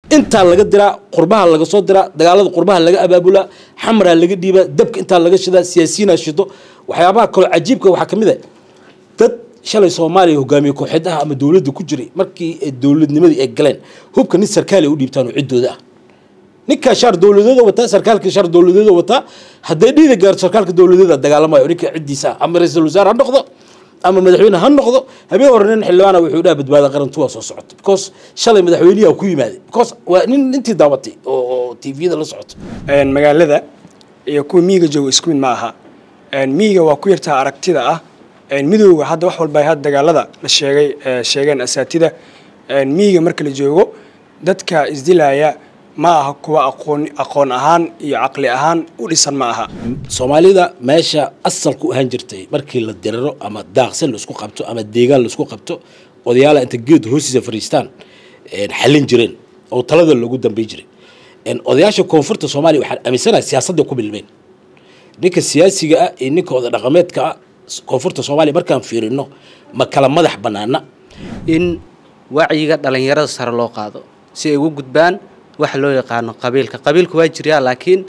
intaa laga diraa qurbaha laga soo diraa dagaalada qurbaha laga abaabulaa xamraa laga dhiibaa dabka intaa laga shidaa siyaasiyiinaa shido waxyaabaha kaloo cajiibka waxaa ka mid a dad shalay soomaaliya hogaamiye kooxeedaha ama dowladda ku jiray markii dowladnimadii ay galeen hubka nin sarkaal ay u dhiibtaan oo ciddooda ah ninkaa shaar dowladeeda wataa sarkaalka shaar dowladeeda wataa hadday dhiida gaarto sarkaalka dowladeeda dagaalamayo ninka ciddiisa ah ama ra-iisul wasaare ha noqdo ama madaxweyne ha noqdo habeen hore nin xildhibaana wuxuu dhaha badbaada qarantu waa soo socota because shalay madaxweyniyaa ku yimaaday because waa nin intii daabatay oo oo tviyada la socoto magaalada iyo kuwa miyiga jooga isku mid ma aha miyiga waa ku yartaa aragtida ah midowga hadda wax walba had dagaalada la sheegay sheegeen asaatida miyiga marka la joogo dadka isdilaya ma aha kuwa aqoon aqoon ahaan iyo caqli ahaan u dhisan ma aha soomaalida meesha asalku ahaan jirtay markii la diriro ama daaqsan laisku qabto ama deegaan laisku qabto odayaala inta geed hoostiisa fariistaan xallin jireen oo talada loogu dambay jiray odayaasha koonfurta soomaaliya waxaan aaminsanahay siyaasadda ku milmeen ninka siyaasiga ah iyo ninka oda dhaqameedka ah koonfurta soomaaliya markaan fiirino ma kala madax bannaana in wacyiga dhalinyarada sare loo qaado si ay ugu gudbaan waxa loo yaqaano qabiilka qabiilka waa jiryaa laakiin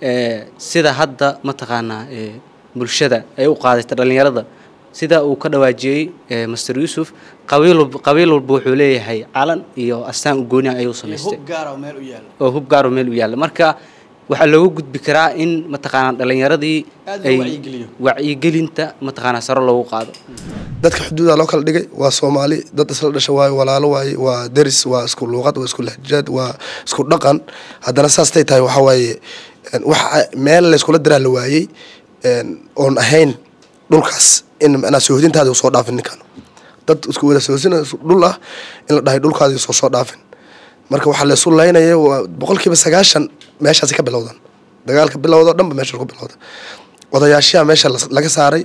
sida hadda mataqaanaa bulshada ay u qaadata dhalinyarada sida uu ka dhawaajiyey master yuusuf qabiil qabiil walba wuxuu leeyahay calan iyo astaan u gooni ayuu samaystay oo hub gaaro meel u yaalla marka waxaa looga gudbi karaa in mataqaanaa dhalinyaradii ay wacyigelinta mataqaanaa sare loogu qaado dadka xuduuda loo kala dhigay waa soomaali dad isla dhasha waaye walaalo waaye waa deris waa isku luuqad waa isku lahjaad waa isku dhaqan haddana saastay tahay waxaa waaye wax meel layskula diraa la waayey oon ahayn dhulkaas in macnaa soohodintaadi soo dhaafin ninkan dad isku wada soohosina dhul ah in la dhahay dhulkaadi soo soo dhaafin marka waxaa laysu laynaya waa boqolkiiba sagaashan meeshaasi ka bilowdan dagaalka bilowda dhanba meesha ku bilowda odayaashiyaa meesha laga saaray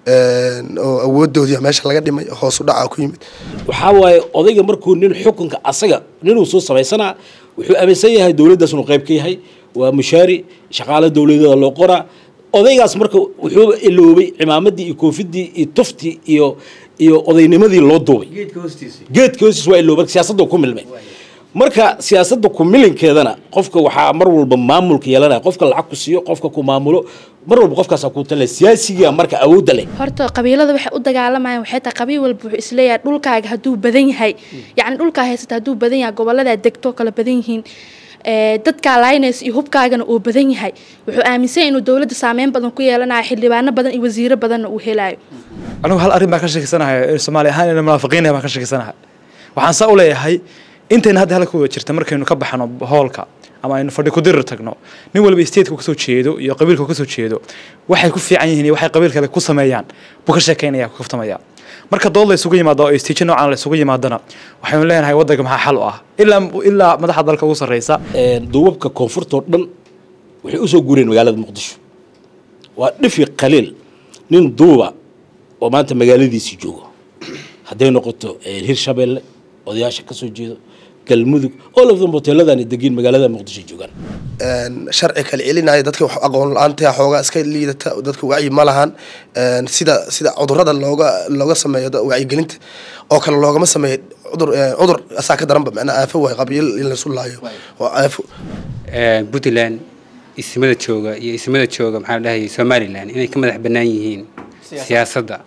oo awoodoodii meesha laga dhimay hoosu dhaca ku yimid waxaa waaye odayga markuu nin xukunka asaga ninuu soo samaysanaa wuxuu aaminsan yahay dowladdaas inuu qayb ka yahay waa mushaari shaqaale dowladeeda loo qoraa odaygaas marka wuxuu iloobay cimaamadii iyo koofidii iyo tuftii iyo iyo odaynimadii loo duubay geedka hoostiis waa iloobay siyaasadda ku milmay marka siyaasadda ku milinkeedana qofka waxaa mar walba maamulka yeelanaya qofka lacag ku siiyo qofka ku maamulo mar walba qofkaasa ku tale siyaasiga marka awoodda leh horta qabiilada waxay u dagaalamayaan waxay tahay qabiil walba wuxuu isleeyahay dhulkaaga hadduu badan yahay yacni dhulkaa haysata hadduu badan yahay goboladaa degto kala badan yihiin dadkaa laynaysa iyo hubkaagana uu badan yahay wuxuu aaminsan inuu dowladda saameyn badan ku yeelanayo xildhibaano badan iyo wasiiro badanna uu helayo anigu hal arrin baan ka sheekeysanahay soomaali ahaan ina munaafiqiinah baan ka sheekeysanahay waxaan saa u leeyahay intayna hadda halka wada jirta markaynu ka baxno hoolka ama aynu fadhi kudirir tagno nin walba stateku kasoo jeedo iyo qabiilku kasoo jeedo waxay ku fiican yihiin iyo waxay qabiil kale ku sameeyaan buu ka sheekeynaya ku kaftamaya marka dood la isugu yimaado oo istiijo noocan la isugu yimaadana waxaynu leenahay waddanka maxaa xal u ah ilaa ilaa madaxda dalka ugu sarreysa duubabka koonfurtoo dhan waxay usoo guureen magaalada muqdisho waa dhifi qaliil nin duuba oo maanta magaaladiisii joogo hadday noqoto hirshabeelle odayaasha kasoo jeedo galmudug all of them hoteeladan degiin magaalada muqdisho joogaan sharci kala celinaya dadka wax aqoon la-aanta xoogaa iska liidata dadka wacyi ma lahan sida sida cudurada looga looga sameeyo wacyigelinta oo kale loogama sameeyo cudur cudur asaa ka daranba macnaa aafo waay qabiil in laysu laayo waa aafo puntland ismada jooga iyo ismada jooga maxaa la dhahayay somalilan inay ka madax bannaan yihiin siyaasadda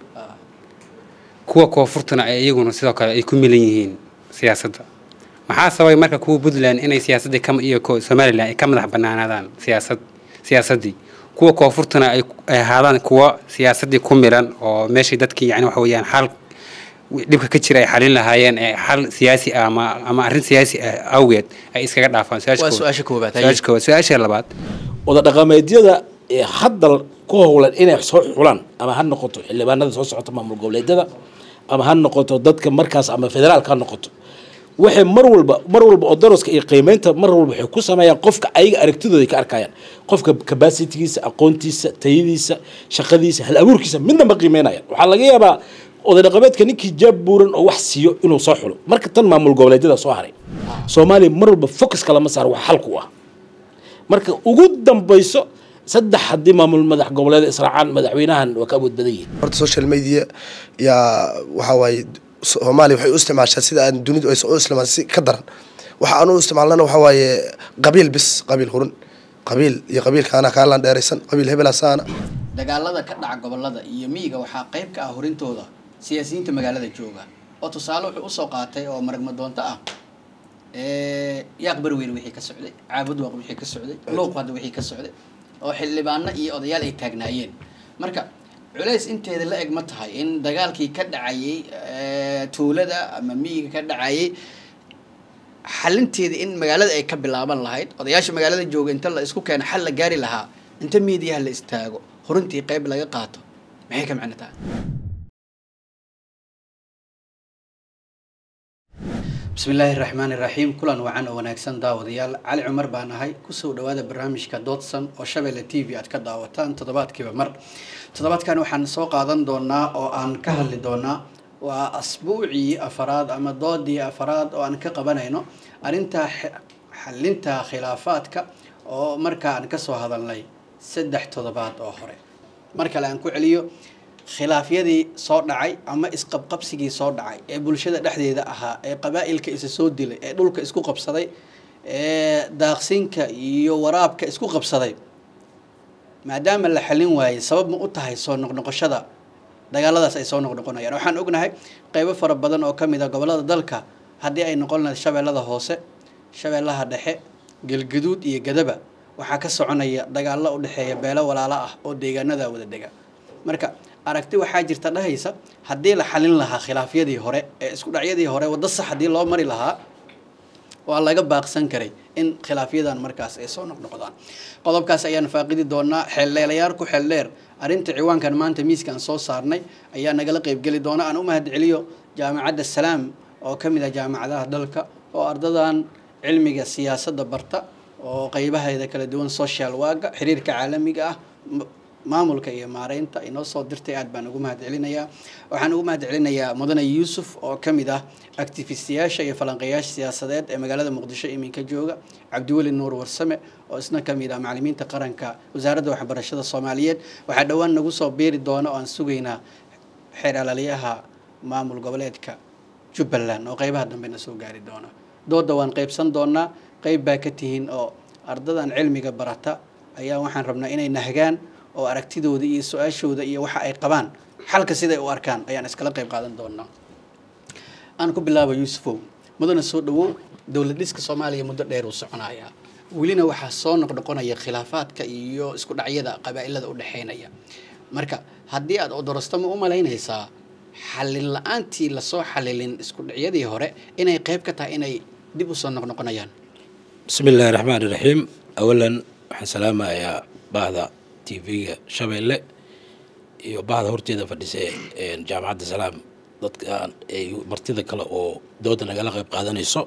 kuwa koonfurtana ay iyaguna sidoo kale ay ku milan yihiin siyaasadda maxaa sababay marka kuwa puntland inay siyaasaddii iyo somalilan ay ka madax bannaanaadaan siyaasad siyaasaddii kuwa koonfurtana ay ahaadaan kuwa siyaasaddii ku milan oo meeshii dadkii yani waxa weeyaan xal dhibka ka jira ay xalin lahaayeen ee xal siyaasi ah ama ama arrin siyaasi ah awgeed ay iskaga dhaafaan su-aasha koobaad su-aasha koowaad su-aasha labaad wada dhaqameedyada ee hadda ku howlan inay soo xulaan ama ha noqoto xildhibaanada soo socota maamul goboleedyada ama ha noqoto dadka markaas ama federaalka ha noqoto waxay mar walba mar walba oo daroska iyo qiimeynta mar walba waxay ku sameeyaan qofka ayaga aragtidooda ka arkayaan qofka capacitigiisa aqoontiisa tayadiisa shaqadiisa hal abuurkiisa midna ma qiimeynayaan waxaa laga yaabaa oday dhaqameedka ninkii jaab buuran oo wax siiyo inuu soo xulo marka tan maamul goboleedyada soo haray soomaaliya mar walba focuska lama saaro wax xalku ah marka ugu dambayso saddex haddii maamul madax goboleed israacaan madaxweynahan waa ka awood badan yihin horta social media yaa waxaa waaye soomaaliya waxay u isticmaashaa sida aan dunidu aysan u isticmaal si ka daran waxa aan u isticmaalnana waxa waaye qabiil bis qabiil hurin qabiil iyo qabiilkaana kaalaan dheeraysan qabiil hebelasaana dagaalada ka dhaca gobolada iyo miyiga waxaa qayb ka ah horintooda siyaasiyiinta magaalada jooga oo tusaale wuxuu usoo qaatay oo maragma doonto ah yaaq barweyn wixii ka socday caabud waaq wixii ka socday luuq hadda wixii ka socday oo xildhibaano iyo odayaal ay taagnaayeen marka culays inteeda la eg ma tahay in dagaalkii ka dhacayay tuulada ama miyiga ka dhacayay xalinteeda in magaalada ay ka bilaaban lahayd odayaasha magaalada jooga inta la isku keeno xal la gaari lahaa inta miidiyaha la istaago horintii qayb laga qaato maxay ka macno tahay bismi illaahi raxmaani raxiim kulan wacan oo wanaagsan daawadayaal cali cumar baan ahay kusoo dhawaada barnaamijka doodsan oo shabeelle t v aad ka daawataan toddobaadkiiba mar toddobaadkan waxaan soo qaadan doonaa oo aan ka hadli doonaa waa asbuucii afaraad ama doodii afaraad oo aan ka qabanayno arrinta xalinta khilaafaadka oo markaa aan kasoo hadalnay saddex toddobaad oo hore mar kale aan ku celiyo khilaafyadii soo dhacay ama isqabqabsigii soo dhacay ee bulshada dhexdeeda ahaa ee qabaa'ilka isa soo dilay ee dhulka isku qabsaday ee daaqsinka iyo waraabka isku qabsaday maadaama la xalin waayey sabab ma u tahay soo noqnoqoshada dagaaladaas ay soo noqnoqonayaan waxaan ognahay qeybo fara badan oo kamid a gobolada dalka haddii ay noqon lahayd shabeellada hoose shabeellaha dhexe galgaduud iyo gadaba waxaa ka soconaya dagaallo u dhexeeya beelo walaalo ah oo deegaanada wada dega marka aragti waxaa jirta dhahaysa haddii la xalin lahaa khilaafyadii hore ee isku dhacyadii hore waddo sax haddii loo mari lahaa waa laga baaqsan karay in khilaafyadan markaas ay soo noqnoqdaan qodobkaas ayaan faaqidi doonaa xeeldheelayaal ku xeeldheer arrinta ciwaankan maanta miiskaan soo saarnay ayaa nagala qeybgeli doona aan u mahad celiyo jaamacadda salaam oo ka mid ah jaamacadaha dalka oo ardadan cilmiga siyaasadda barta oo qeybaheeda kala duwan social waaga xiriirka caalamiga ah maamulka iyo maareynta inoo soo dirtay aad baan ugu mahad celinayaa waxaan ugu mahad celinayaa mudane yuusuf oo ka mid ah actifistiyaasha iyo falanqeeyaasha siyaasadeed ee magaalada muqdisho iminka jooga cabdiweli nuur warsame oo isna ka mid ah macalimiinta qaranka wasaaradda waxbarashada soomaaliyeed waxaa dhowaan nagu soo biiri doona oo aan sugaynaa xeer alaliyaha maamul goboleedka jubbaland oo qeybaha dambe na soo gaari doona dooda waan qeybsan doonaa qeyb baa ka tihiin oo ardadan cilmiga barata ayaa waxaan rabnaa inay nahgaan oo aragtidooda iyo su-aashooda iyo waxa ay qabaan xalka siday u arkaan ayaan iskala qayb qaadan doonaa aan ku bilaabo yuusufow mudana soo dhawow dowlad dhiska soomaaliya muddo dheer uu soconayaa welina waxaa soo noqnoqonaya khilaafaadka iyo isku dhacyada qabaa'ilada u dhexeynaya marka haddii aad odorosto ma u malaynaysaa xalin la-aantii lasoo xalilin isku dhacyadii hore inay qayb ka tahay inay dib usoo noqnoqonayaan bismi illaahi raxmaan iraxiim awalan waxaan salaamayaa bahda tvga shabeelle iyo bahda horteeda fadhisa jaamacadda salaam dadka martida kale oo dooda nagala qayb qaadanayso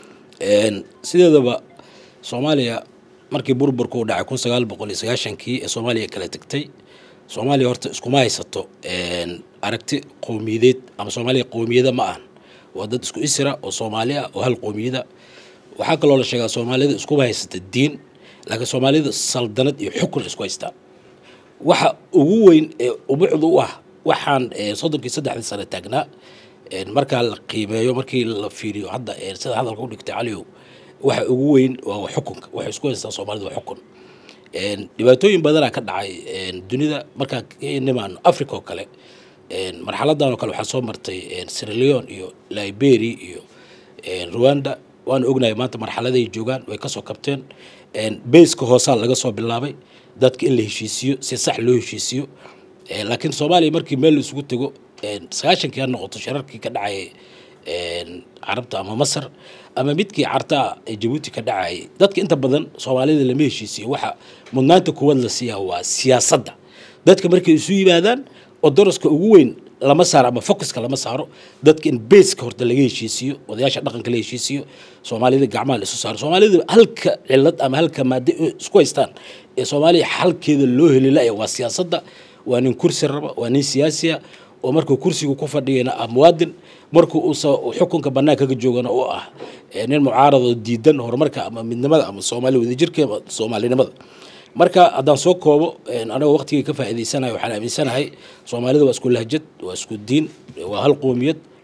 sideedaba soomaaliya markii burburku u dhacay kun sagaal boqol iyo sagaashankii ee soomaaliya kala tegtay soomaaliya horta iskuma haysato aragti qowmiyadeed ama soomaaliya qowmiyada ma ahan waa dad isku isra oo soomaali ah oo hal qowmiyada waxaa kaloo la sheegaa soomaalida iskuma haysata diin laakiin soomaalida saldanad iyo xukun isku haystaa waxa ugu weyn ee ubucdu u ah waxaan soddonkii saddexdii sane taagnaa markaa la qiimeeyo markii la fiiriyo hadda sida hadalka u dhigtay caliyow waxa ugu weyn waa xukunka waxay isku haystaa soomaalida waa xukun dhibaatooyin badanaa ka dhacay dunida markaa nimaano africa oo kale marxaladan oo kale waxaa soo martay sierra leone iyo liberia iyo rwanda waana ognahay maanta marxaladay joogaan way kasoo kabteen bayska hoosaa laga soo bilaabay dadka in la heshiisiyo si sax loo heshiisiyo laakiin soomaaliya markii meel la isugu tego sagaashankii ha noqoto shirarkii ka dhacay carabta ama masar ama midkii cartaa ee jabuuti ka dhacayay dadka inta badan soomaalida lama heshiisiyo waxa mudnaanta kuwaad la siiyaa waa siyaasadda dadka markay isu yimaadaan oo daraska ugu weyn lama saaro ama focuska lama saaro dadka in baska horta laga heshiisiyo odayaasha dhaqanka la heshiisiyo soomaalida gacmaha la isu saaro soomaalida halka cilad ama halka maade isku haystaan ee soomaaliya xalkeeda loo heli la waa siyaasadda waa nin kursi raba waa nin siyaasiya oo markuu kursiga ku fadhiyana ah muwaadin markuu uusa xukunka banaanka ka joogana oo ah nin mucaaradoo diidan horumarka ama midnimada ama soomaali wadajirka ama soomaalinimada marka haddaan soo koobo anagoo waqtigii ka faa'iidaysanayo waxaan aaminsanahay soomaalida waa isku lahjad waa isku diin waa hal qoomiyad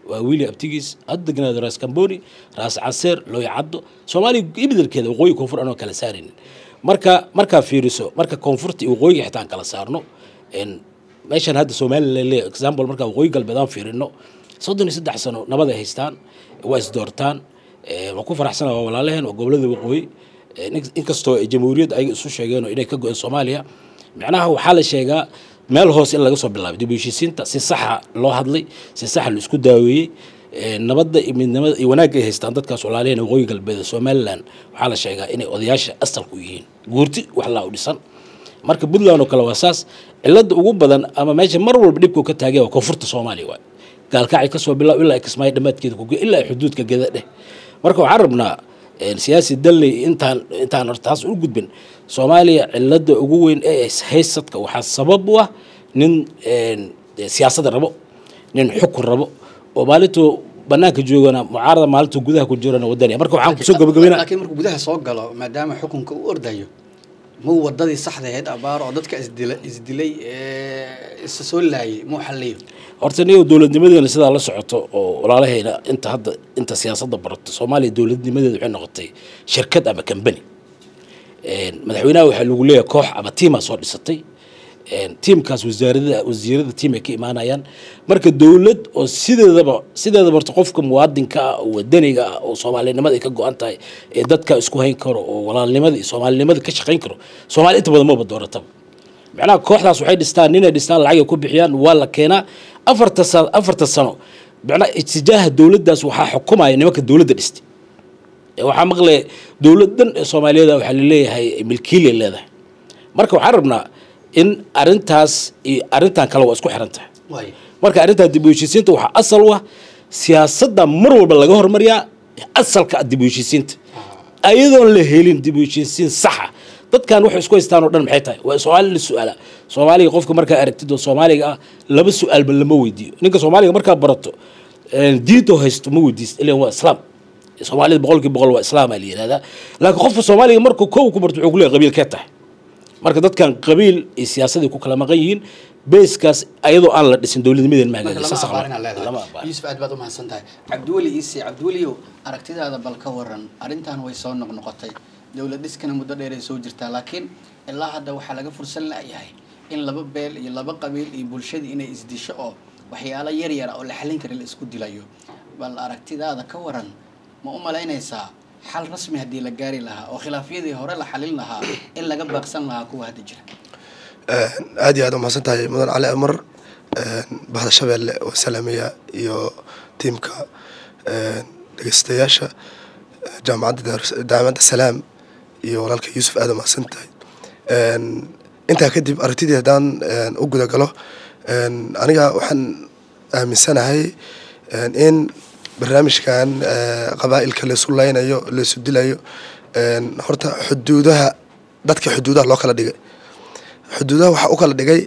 waa wiili abtigiis had degnaado raas kamboni raas caseer looya caddo soomaaliya ibidelkeeda waqooyi koonfur anoo kala saaraynin marka markaa fiiriso marka koonfurta iyo waqooyiga xitaa aan kala saarno een, meeshan hadda somalilan le example markaa waqooyi galbeed aan fiirino soddon iyo saddex sano nabad ay haystaan waa isdoortaan Eh, waan ku faraxsana waa walaalaheen waa gobolada waqooyi Eh, in- inkastoo ay jamhuuriyad ayaga isu sheegeen oo inay ka go-een soomaaliya macnaha waxaa la sheegaa meel hoose in laga soo bilaabay dib u heshiisiinta si saxa loo hadlay si saxa la isku daaweeyey Eh, nabadda iyo midnimada iyo wanaagga ay haystaan dadkaas walaalaheen waqooyi galbeed ee somalilan waxaa la sheegaa inay odayaasha asalku yihiin guurti wax laa u dhisan marka puntland oo kale waa saas cilada ugu badan ama meesha mar walba dhibkuu ka taagaya waa koonfurta soomaaliya waay gaalkacay kasoo bilaab ilaa ay kismaayo dhammaadkeeda kuge ilaa ay xuduudka geda dheh marka waxaan rabnaa een, siyaasi dalley intaan intaan horta taas u gudbin soomaaliya cilada ugu weyn ee haysadka waxaa sabab u ah nin een, siyaasadda rabo nin xukun rabo oo maalintuu banaanka joogana mucaarada maalintuu gudaha ku jirana wadaniya marka waxaan kusoo gabagabeynaa laakiin markuu gudaha soo galo maadaama xukunka u ordayo muu wadadii saxda ahayd abaar oo dadka isdila isdilay ee isa soo laayay muu xalliyo horta niyo dowladnimadeena sidaa la socoto oo walaalahayna inta hadda inta siyaasadda barato soomaaliya dowladnimadeeda waxay noqotay shirkad ama kambani madaxweynaha waxaa lagu leeyahay koox ama tiimaa soo dhisatay Een, tiimkaas wasaarada wasiirada tiim ay ka imaanayaan marka dowlad oo sideedaba sideedaba horta qofka muwaadinka ah oo wadaniga ah oo soomaalinimada ay ka go-an tahay ee dadka isku hayn karo oo walaalnimada iyo soomaalinimada ka shaqayn karo soomaali inta badan maba doorataba macnaha kooxdaas waxay dhistaan ninay dhistaan lacag ay ku bixiyaan waa la keenaa afarta sa afarta sano macnaha itijaaha dowladdaas waxaa xukumaya nimanka dowladda dhistay Ee, waxaa maqlaya dowladan ee soomaaliyeed waxaa laleeyahay milkiilay leedahay marka waxaan rabnaa in arintaas iyo arintan kale waa isku xiran tahay waay marka arrintaa dib u heshiisiinta waxaa asal u ah siyaasadda mar walba laga hormariyaa asalka dib u heshiisiinta ayadoon la helin dib u heshiisiin saxa dadkan waxay isku haystaan oo dhan maxay tahay waa soomaali la su-aala soomaaliga qofka markaa aragtid oo soomaaliga ah laba su-aalba lama weydiiyo ninka soomaaliga markaa barato een, diinta oo haysto ma weydiist ilan waa islaam soomaalida boqolkii boqol waa islaamaa la yihahdaa laakiin qofka soomaaliga markuu kow ku barto wuxuu ku leeyahay qabiilkee tahay marka dadkan qabiil iyo siyaasadii ku kala maqan yihiin beeskaas ayadoo aan la dhisin dowladnimadeen ma marka hagaagin lama saas aqbal. abaarinaa lama leedahay abaarin. yuusuf aad baad u mahadsan tahay cabdiweli iise cabdiweliyow aragtidaada bal ka waran arrintan way soo noqnoqotay dowlad dhiskana muddo dheer ay soo jirtaa laakiin ilaa hadda waxaa laga fursan la'yahay in laba beel iyo laba qabiil iyo bulshadii inay isdisho oo waxyaalo yar yara oo la xallin kara la isku dilayo bal aragtidaada ka waran ma u malaynaysaa xal rasmi haddii la gaari lahaa oo khilaafyadii hore la xalin lahaa in laga baaqsan lahaa kuwa hadda jira aad iyo aad umahadsan tahay mudan cali amar bahda shabeelle oo salaamaya iyo tiimka dhegeystayaasha jaamacadda Daar- jaamacadda salaam iyo walaalka yuusuf aad umahadsan tahay intaa kadib aragtidii haddaan u guda galo aniga waxaan aaminsanahay in barnaamijkan qabaa'ilka laysu laynayo laysu dilayo horta xuduudaha dadka xuduudaha loo kala dhigay xuduudaha waxaa u kala dhigay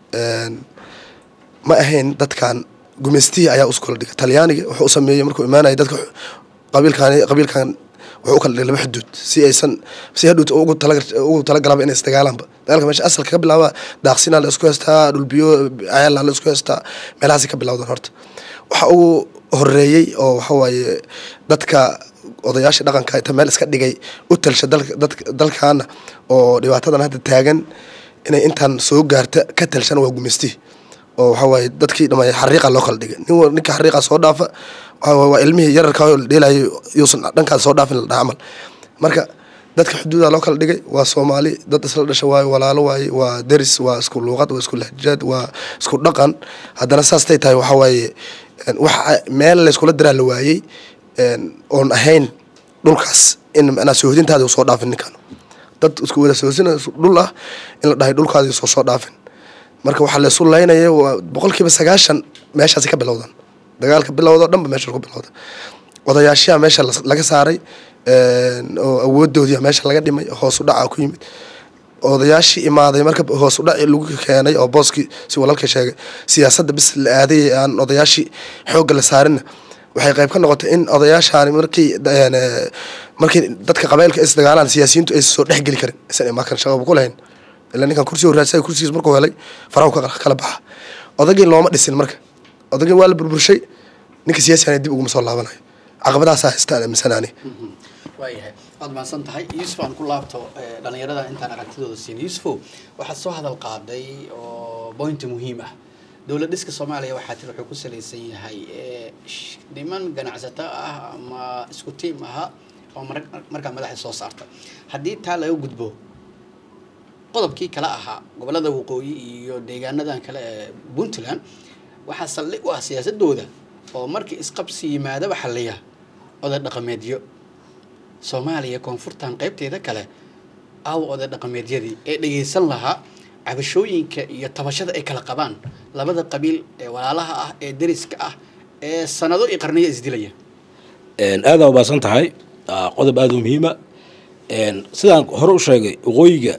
ma ahayn dadkan gumaystihii ayaa usu kala dhigay talyaaniga wuxuu u sameeyey markuu imaanaya dadka qabiilkan qabiilkan wuxuu u kala dhigay laba xuduud si aysan si hadhuut ugu tala ugu talagalaba inay isdagaalaanba dagaalka meesha asalka ka bilaaba daaqsinaa la isku haystaa dhulbiyo ayaala la isku haystaa meelahaasi ka bilowdan horta waxa ugu horeeyey oo waxa waaye dadka odayaasha dhaqanka inta meel iska dhigay u talsha dalka dadka dalkaana oo dhibaatadan hadda taagan inay intaan soo gaarta ka talshan waa gumaystihi oo waxa waaye dadkii dhamay xariiqa loo kala dhigay nin wa- ninka xariiqa soo dhaafa waxa waaye waa ilmihii yararka oo la dheelayo yuusan dhankaas soo dhaafin la dhaha camal marka dadka xuduuda loo kala dhigay waa soomaali dad isla dhasha waaye walaalo waaye waa deris waa isku luuqad waa isku lahjaad waa isku dhaqan haddana saastay tahay waxa waaye een, wax meel layskula diraa la waayey een, oon ahayn dhulkaas in macnaa soohodintaadi u soo dhaafin ninkan dad isku wada soosina dhul ah in la dhahay dhulkaadi soo soo dhaafin marka waxaa laysu laynaya waa boqolkiiba sagaashan meeshaasi ka bilowdan dagaalka bilowda dhanba meesha ku bilowda odayaashiyaa meesha las- laga saaray een, oo awoodoodii meesha laga dhimay hoos u dhaca ku yimid odayaashii imaaday marka hoos u dhaci lagu keenay oo booskii si walaalka sheegay siyaasadda bis la aaday aan odayaashii xoogga la saarinna waxay qayb ka noqotay in odayaashaani markii een, eh, markii dadka qabailka is dagaalaan siyaasiyiintu aysan soo dhex geli karin isan imakan shaqaba ku lahayn ilaa ninkan kursiga raadsaday kursigiis markuu helay farahu ka kala baxa odagii looma dhisin marka odagii waa la burburshay ninka siyaasigan dib uguma soo laabanayo caqabadaasaa haystaan aaminsanaani waayahay waad mahadsan tahay yuusuf aan ku laabto eh, dhallinyarada intaan aragtidooda siin yuusufow waxaad soo hadal qaaday oo bointi muhiim ah dowlad dhiska soomaaliya waxaa tiri wuxuu ku salaysan yahay eh, sh- niman ganacsato ah ama isku tiim aha oo mar- markaa madaxda soo saarta haddii taa laga gudbo qodobkii kale ahaa gobolada waqooyi iyo deegaanadan kale ee puntland waxaa saldhig u ah siyaasadooda oo markii isqabsi yimaadaba xalliya oday dhaqameedyo soomaaliya koonfurtan qaybteeda kale aawa oday dhaqameedyadii ee dhegaysan lahaa cabashooyinka iyo tabashada ay kala qabaan labada qabiil ee walaalaha ah ee deriska ah ee sanado iyo qarniyo isdilaya aada ubaasan tahay Aa, qodob aada u muhiima sidaan hore u sheegay waqooyiga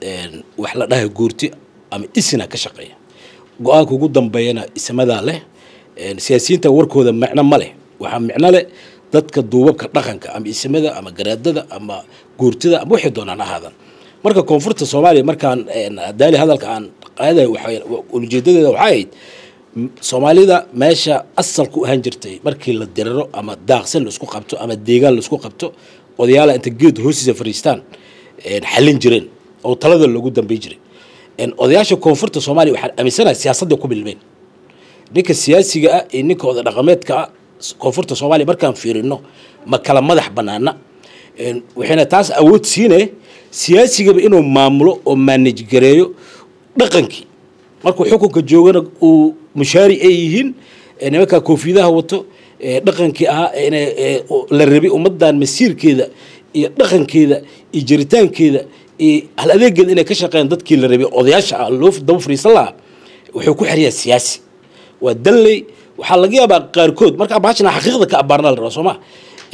wax la dhahay guurti ama isina ka shaqeeya go-aanka ugu dambeeyana ismadaa leh siyaasiyiinta warkooda micno ma leh waxaa micno leh dadka duubabka dhaqanka ama ismada ama garaadada ama guurtida ama waxay doonaan ahaadan marka koonfurta soomaaliya markaan daali hadalka aan qaadayo waxay ujeedadeeda waxay ahayd m- soomaalida meesha asalku ahaan jirtay markii la diriro ama daaqsin laisku qabto ama deegaan laisku qabto odayaala inta geed hoostiisa fariistaan xallin jireen oo talada loogu dambay jiray odayaasha koonfurta soomaaliya waxaan aaminsanahay siyaasadda ku milmeen ninka siyaasiga ah iyo ninka oda dhaqameedka ah koonfurta soomaaliya markaan fiirino ma kala madax banaana Een, waxayna taas awood siine siyaasigaba inuu maamulo oo manage gareeyo dhaqankii markuu xukunka joogana uu mushaari ay yihiin ee nimankaa koofiyadaha wato ee dhaqankii ahaa ee inay ee, u- la rabay ummadan masiirkeeda iyo dhaqankeeda iyo jiritaankeeda iyo hal adeegeeda inay ka shaqeeyaan dadkii la rabay odayaasha ah loo daba fariisan lahaa wuxuu ku xiriyaa siyaasi waa dalley waxaa laga yaabaa qaarkood markaa baashana xaqiiqda ka abaarna la rabaa soo ma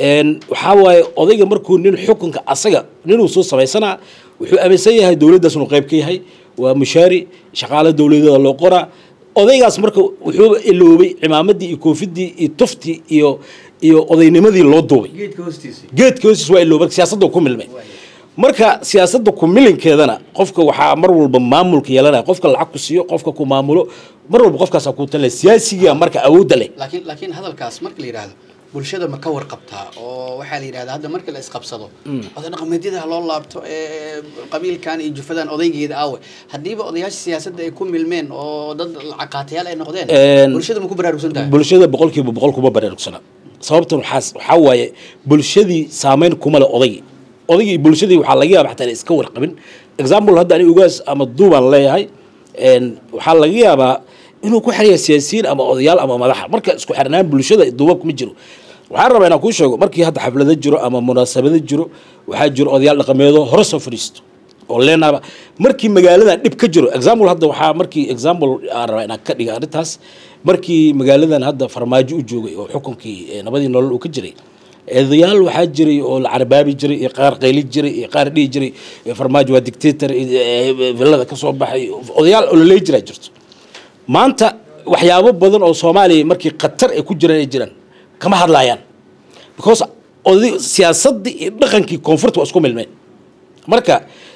waxaa waaye odayga markuu nin xukunka asaga ninuu soo samaysanaa wuxuu aaminsan yahay dowladdaas inuu qayb ka yahay waa mushaari shaqaale dowladeeda loo qoraa odaygaas marka wuxuu iloobay cimaamadii iyo koofidii iyo tuftii iyo iyo odaynimadii loo duubay geedka hoostiisa geedka hoostiis waa ilooba siyaasadda ku milmay marka siyaasadda ku milinkeedana qofka waxaa mar walba maamulka yeelanaya qofka lacag ku siiyo qofka ku maamulo mar walba qofkaasaa ku talinaya siyaasiga marka awoodda leh laakiin laakiin hadalkaas marka la yidhaahdo bulshada ma ka warqabtaa oo waxaa la yidhahdaa hadda marka la isqabsado oday dhaqameedyada ha loo laabto ee qabiilkan iyo jufadan odaygeeda aawe haddiiba odayaasha siyaasadda ay ku milmeen oo dad lacaqaatayaal ay noqdeen Een, bulshada ma ku baraarugsan tahay bulshada boqolkiiba boqol kuma baraarugsana sababtan waxaa waxaa waaye bulshadii saameyn kuma le odaygii odaygii iyo bulshadii waxaa laga yaaba xataa inay iska warqabin example hadda ani ugaas ama duubaan leeyahay een, waxaa laga yaabaa inuu ku xiriya siyaasiyiin ama odayaal ama madaxa marka isku xirnaan bulshada duubab kuma jiro waxaan rabaa inaan kuu sheego markii hadda xaflado jiro ama munaasabado jiro waxaa jiro odayaal dhaqameedo hore soo fadhiisto oo leenaaba markii magaaladan dhib ka jiro example hadda waxaa markii example aan rabaa inaan ka dhiga arrintaas markii magaaladan hadda farmaajo u joogay oo xukunkii eh, nabadii nolol uu ka jiray eedayaal waxaa jiray oo la carbaabi jiray iyo qaar qayli jiray iyo qaar dhihi jiray eh, farmaajo waa dictator eh, eh, villada ka soo baxay odayaal ololey jiraa jirto maanta waxyaabo badan oo soomaaliya markii khatar ay ku jiraan ay jiraan kama hadlayaan because oday siyaasaddii iyo dhaqankii koonfurta waa isku milmeen marka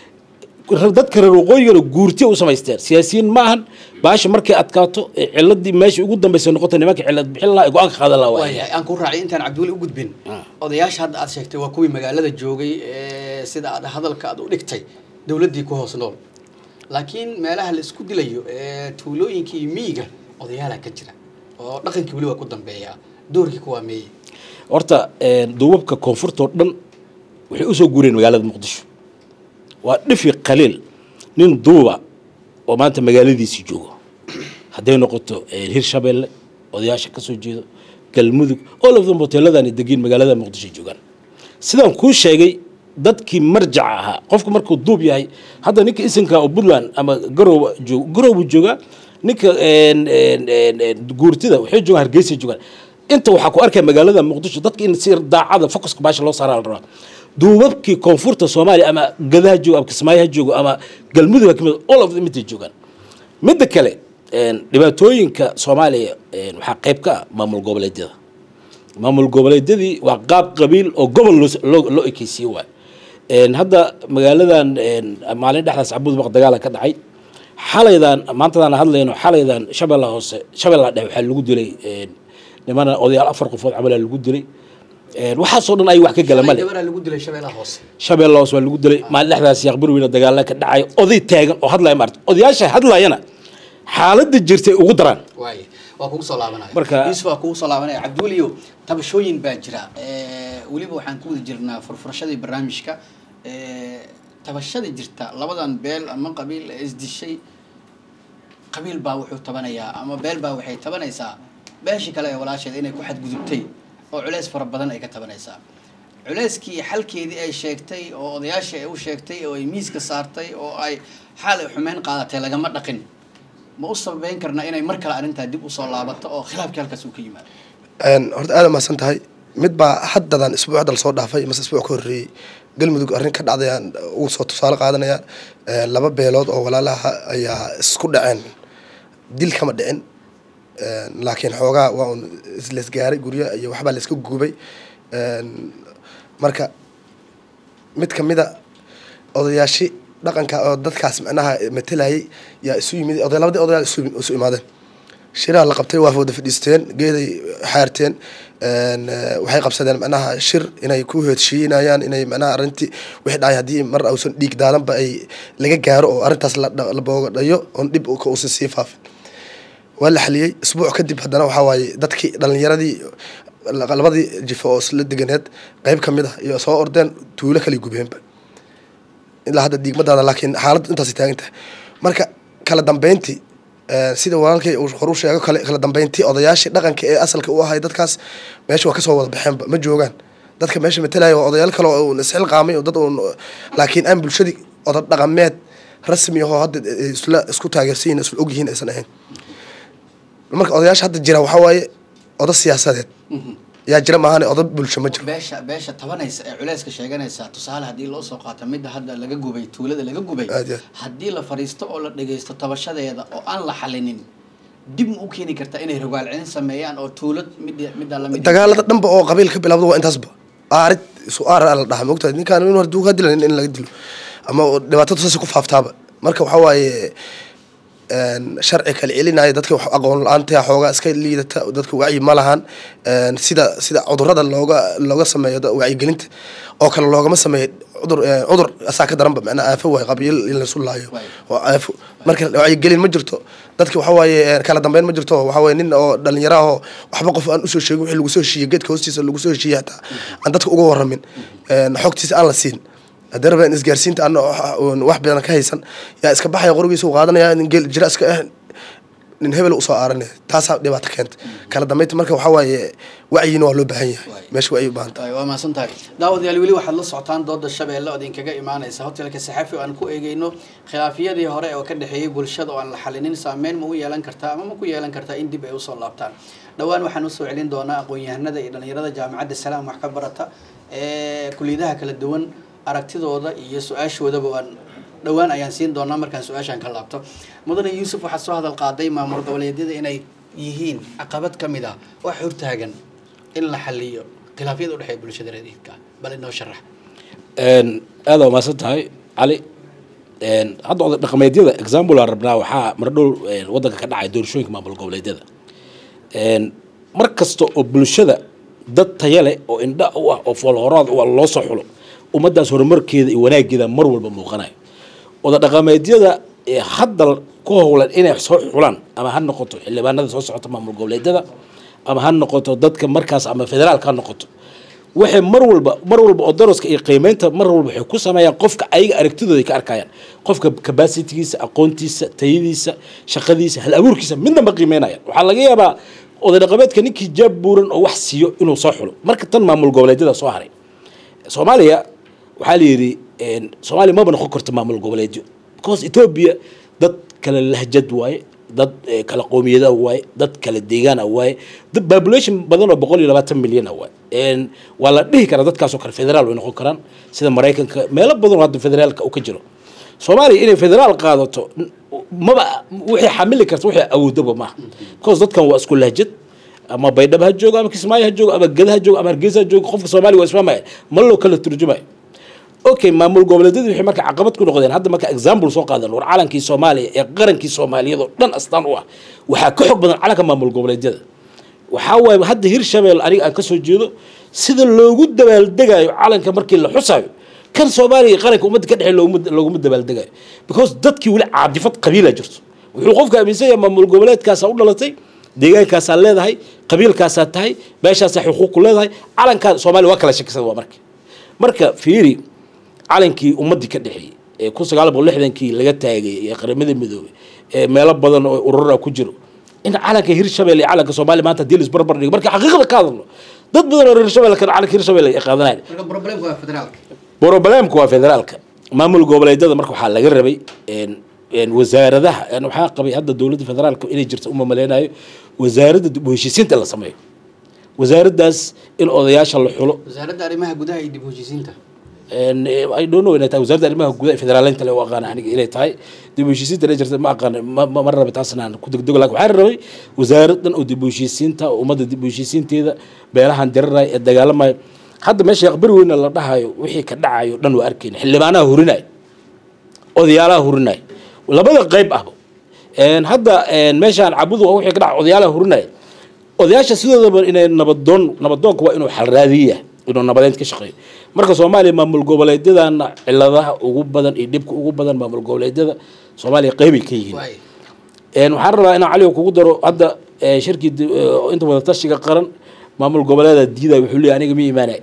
dadka reer waqooyigana guurtiya u samaysteen siyaasiyiin ma ahan baasha markay adkaato ee ciladii meesha ugu dambaysa noqota nimanka cilad bixin lahaa ee go-aanka qaadan lahaa waaye waayahay aan ku raacay intaan cabdiweli u gudbin odayaasha hadda aad sheegtay waa kuwii magaalada joogay ee sida aad hadalka aad u dhigtay dowladdii ku hoos nool laakiin meelaha la isku dilayo ee tuulooyinkii iyo miyiga odayaala ka jira oo dhaqankii weli waa ku dambeeya doorkii kuwaa meeye horta een, duubabka koonfurta oo dhan waxay usoo guureen magaalada muqdisho waa dhifi qaliil nin duuba oo maanta magaaladiisii joogo hadday noqoto een, hirshabeelle odayaasha ka soo jeedo galmudug all of them hoteeladan degiin magaalada muqdisho joogaan sidaan kuu sheegay dadkii marjaca ahaa qofku markuu duub yahay hadda ninka isinka oo puntland ama garowa joog garowu joogaa ninka een, een, een, een, guurtida waxay joogaan hargeysa joogaan inta waxaa ku arkaya magaalada muqdisho dadka in si daacada focuska baasha loo saaraa la rabaa duubabkii koonfurta soomaaliya ama gadaha joogo ama kismaayo ha joogo ama galmudug ha kamid all of them intay joogaan midda kale een, dhibaatooyinka soomaaliya een, waxaa qayb ka ah maamul goboleedyada maamul goboleedyadii waa qaab qabiil oo gobol loo loo loo ekeysiye waay een, hadda magaaladan een, maalin dhexdaas cabudbaq dagaala ka dhacay xalaydan maantadaan hadlayno xalaydan shabeella hoose shabeella dhexe waxaa lagu dilay een, nimana odayaal afar qofood camalaa lagu dilay Een, waxaasoo dhan ay wax ka gala male gabaraa lagu dilay shabeellaha hoose shabeelle hoos waa lagu dilay maalin dhexdaas yaaq burweyne dagaalla ka dhacay oday taagan oo hadlaya maarta odayaasha hadlayana xaaladda jirtay ugu daraan waaye waa kugu soo laabanaya Marka- yuusuf waa kugu soo laabanaya cabduuliyo tabashooyin baa jira Eh, weliba waxaan ku wada jirnaa furfurashadii barnaamijka Eh, tabashada jirta labadan beel ama qabiil ee isdishay qabiil baa wuxuu tabanayaa ama beel baa waxay tabanaysaa beeshii kale ee walaasheeda inay ku xadgudubtay oo culeys fara badan ay ka tabanaysaa culeyskii xalkeedii ay sheegtay oo odayaashii ay u sheegtay oo ay miiska saartay oo ay xaal ay xumeyn qaadatay lagama dhaqin ma u sababeyn karnaa inay mar kale arrintaa dib usoo laabato oo khilaafkii halkaas uu ka yimaado Een, horta aad mahadsan tahay mid baa haddadan isbuuc hadda lasoo dhaafay mase isbuuc ka horreeyey galmudug arrin ka dhacday aan ugu soo tusaale qaadanaya Een, laba beelood oo walaalaha ayaa isku dhaceen dil kama dhicin Een, laakiin xoogaa waa un isleesgaaray guryo iyo waxbaa layska gubay Een, marka mid kamida odayaashii dhaqanka oo dadkaas macnaha matalayay yaa isu yimid oday labadii odayaal isu isu imaadeen shiraa la qabtay waa wada fadhiisteen geeday xaarteen Een, eh, waxay qabsadeen macnaha shir inay ku heshiinayaan inay macnaha arrintii wixii dhacay haddii mar uusan dhiig daadanba ay laga gaaro oo arrintaas la dha- la boogadhayo oon dhib ka uusan sii faafin waa la xaliyey isbuuc kadib haddana waxaa waaye dadkii dhalinyaradii la- labadii jifo oo isla deganeed qeyb ka mid ah iyo soo ordeen tuulo kala gubeenba ilaa hadda diigmadaada laakiin xaaladdu intaas taagan tahay marka kala dambeyntii eh, sida walaalkay uu hor u sheego kale kala dambeyntii odayaashii dhaqanka ee asalka u ahay dadkaas meesha waa kasoo wada baxeenba ma joogaan dadka meesha matalaya waa odayaal kale oo uun isxilqaamay oo dad uun laakiin aan bulshadii oda dhaqameed rasmi ahoo hadda eh, isla isku taageersan yihiin isla ogyihiin aysan ahayn marka odayaasha hadda jira waxaa waaye oda siyaasadeed yaa jira maahane oda bulsho ma jiro beesha beesha tabanaysa ee culeyska sheeganaysa tusaale haddii loo soo qaato midda hadda laga gubay tuulada laga gubay Aad iyo aad. haddii la fadhiisto oo la dhagaysto tabashadeeda oo aan la xalinin dib ma u keeni kartaa inay rogaal celin sameeyaan oo tuulad midda midda lamid dagaalada dhanba oo qabiil ka bilowda waa intaasba aarid isu aar la dhaha mogtahay ninkaan in haduu ka dilan in laga dilo ama oo dhibaatadu saas ku faaftaaba marka waxaa waaye een, sharci kala celinaya dadka wax aqoon la-aanta xoogaa iska liidata dadka wacyi ma lahan een, sida sida cudurada looga looga sameeyo da- wacyigelinta oo kale loogama sameeyo cudur een, cudur asaa ka daranba macnaa aafo waay qabiil in laisu laayo Waay. oo aafo marka wacyigelin ma jirto dadka waxaa waaye een, kala dambeyn ma jirto waxaa waaye nin oo dhalinyaro ahoo waxba qof aan usoo sheegin wixii lagu soo heshiiyey geedka hoostiisa lagu soo heshiiyey hataa aan dadka uga waramin een, xogtiisa aan la siin haddii rabeen isgaarsiinta ana wax badan ka haysan yaa iska baxaya qorigiisa u qaadanaya nin geel jira iska ah nin hebel usoo aaranaya taasaa dhibaato keenta kala dambeynta marka waxaa waaye wacyina waa loo baahan yahay Waay. meesha wacyi u baahan tahay Waay, waa mahadsan tahay daawadayaal weli waxaad la socotaan dooda shabeelle oo idinkaga imaanaysa hotelka saxafi oo aan ku eegeyno khilaafiyadii hore oo ka dhexeeyey bulshada oo aan la xalinin saameyn ma u yeelan kartaa ama ma ku yeelan kartaa in dib ay usoo laabtaan dhowaan waxaan usoo celin doonaa aqoon-yahanada iyo dhalinyarada jaamacadda salaam wax ka barata ee kuliyadaha kala duwan aragtidooda iyo su-aashoodaba waan dhowaan ayaan siin doonaa markaan su-aashaan ka laabto mudane yuusuf waxaad soo hadal qaaday maamul goboleedyada inay yihiin caqabad ka mid ah wax hortaagan in la xaliyo khilaafyada u dhexeeya bulshada radiidka bal inoo sharax Een, aad waa mahadsan tahay cali Een, hadda oday dhaqameedyada example aan rabnaa waxaa mardhow een, wadanka ka dhacay doorashooyinka maamul goboleedyada Een, mar kasta oo bulshada dad taya leh oo indha u ah oo foolhoraad u ah loo soo xulo ummaddaas horumarkeeda iyo wanaageeda mar walba muuqanayo oda dhaqameedyada ee hadda ku howlan inay soo xulaan ama ha noqoto xildhibaanada soo socota maamul goboleedyada ama ha noqoto dadka markaas ama federaalka ha noqoto waxay mar walba mar walba oo daroska iyo qiimeynta mar walba waxay ku sameeyaan qofka ayaga aragtidooda ay ka arkayaan qofka capacitigiisa aqoontiisa tayadiisa shaqadiisa hal abuurkiisa midna ma qiimeynayaan waxaa laga yaabaa oday dhaqameedka ninkii jaab buuran oo wax siiyo inuu soo xulo marka tan maamul goboleedyada soo haray soomaaliya waxaa la yidhi een, soomaaliya maba noqon karto maamul goboleedyo because ethiopia dad kala lahjad waaye dad eh, kala qoomiyada waaye dad kala deegaan ah waaye dad population badan oo boqol iyo labaatan milyan ah waaye Een, waa la dhihi karaa dadkaasoo kale federaal way noqon karaan sida maraykanka meelo badan oo hadda federaalka uu ka jiro soomaaliya inay federaal qaadato n- maba wixii xamili karta wixii awoodaba maaha because dadkan waa isku lahjad ama baydhabo ha joogo ama kismaayo ha joogo ama geda ha joogo ama hargeysa ha joogo qofka soomaaliya waa isfahmaya ma loo kala turjumayo okay maamul goboleedyadu waxay marka caqabad ku noqdeen hadda marka example soo qaadan war calankii soomaaliya ee qarankii soomaaliyad oo dhan astaan u ah waxaa ka xog badan calanka maamul goboleedyada waxaa waaye hadda hirshabelle aniga aan kasoo jeedo sida loogu dabaaldegayo calanka markii la xusayo kan soomaaliya iyo qaranka ummadda ka dhexey looguma looguma dabaaldegayo because dadkii weli caadifad qabiila jirto wuxuu qofka aaminsan yahay maamul goboleedkaasaa u dhalatay deegaankaasaa leedahay qabiilkaasaa tahay meeshaasaa xuquuq ku leedahay calankaa soomaaliya waa kala shakisan waa marka marka fiiri calankii ummaddii ka dhexeeyey ee kun sagaal boqol lixdankii laga taagay ee qaramada midoobay ee meelo badan oo urura ku jiro in calanka hirshabelle iyo calanka soomaaliya maanta hadii laisbarbar dhigo marka xaqiiqda ka hadalno dad badan oo hirshabelle kan calanka hirshabelle ay qaadanayaan marka problemku waa federaalka broblemka waa federaalka maamul goboleedyada marka waxaa laga rabay een- een wasaaradaha een waxaa qabay hadda dowladda federaalka inay jirta uma maleynayo wasaaradda dib u heshiisiinta la sameeyo wasaaraddaas in odayaasha la xulo wasaaradda arrimaha gudaha iyo dib u heshiisiinta een, eh, I don't know inay tahay wasaaradda arrimaha gudaha ee federaaleynta le u aqaana aniga inay tahay dib u heshiisiinta inay jirta ma aqaana ma ma- ma rabi taasna aan ku degdego laakiin waxaa rabay wasaarad dhan oo dib u heshiisiinta oo ummadda dib u heshiisiinteeda beelahan diraraya ee dagaalamayo hadda meesha aqbari weyna la dhahayo wixii ka dhacayo dhan waa arkayna xildhibaanaha hurinaya odayaalaha hurinaya labada qayb ahba Een, hadda een, meeshaan cabudu waa wixii ka dhaca odayaalaha hurinaya odayaasha sidoodaba inay nabadoon nabadoonka waa inuu xalraadiya inuu nabadeed ka shaqeeyo marka soomaaliya maamul goboleedyadana ciladaha ugu badan iyo dhibka ugu badan maamul goboleedyada soomaaliya qeybay ka yihiin waay Een, waxaan rabaa inaan caliga kugu daro hadda ee, shirkii di- ee, inta wadatashiga qaran maamul goboleeda diiday wuxuu leeyahay aniga ma imaanay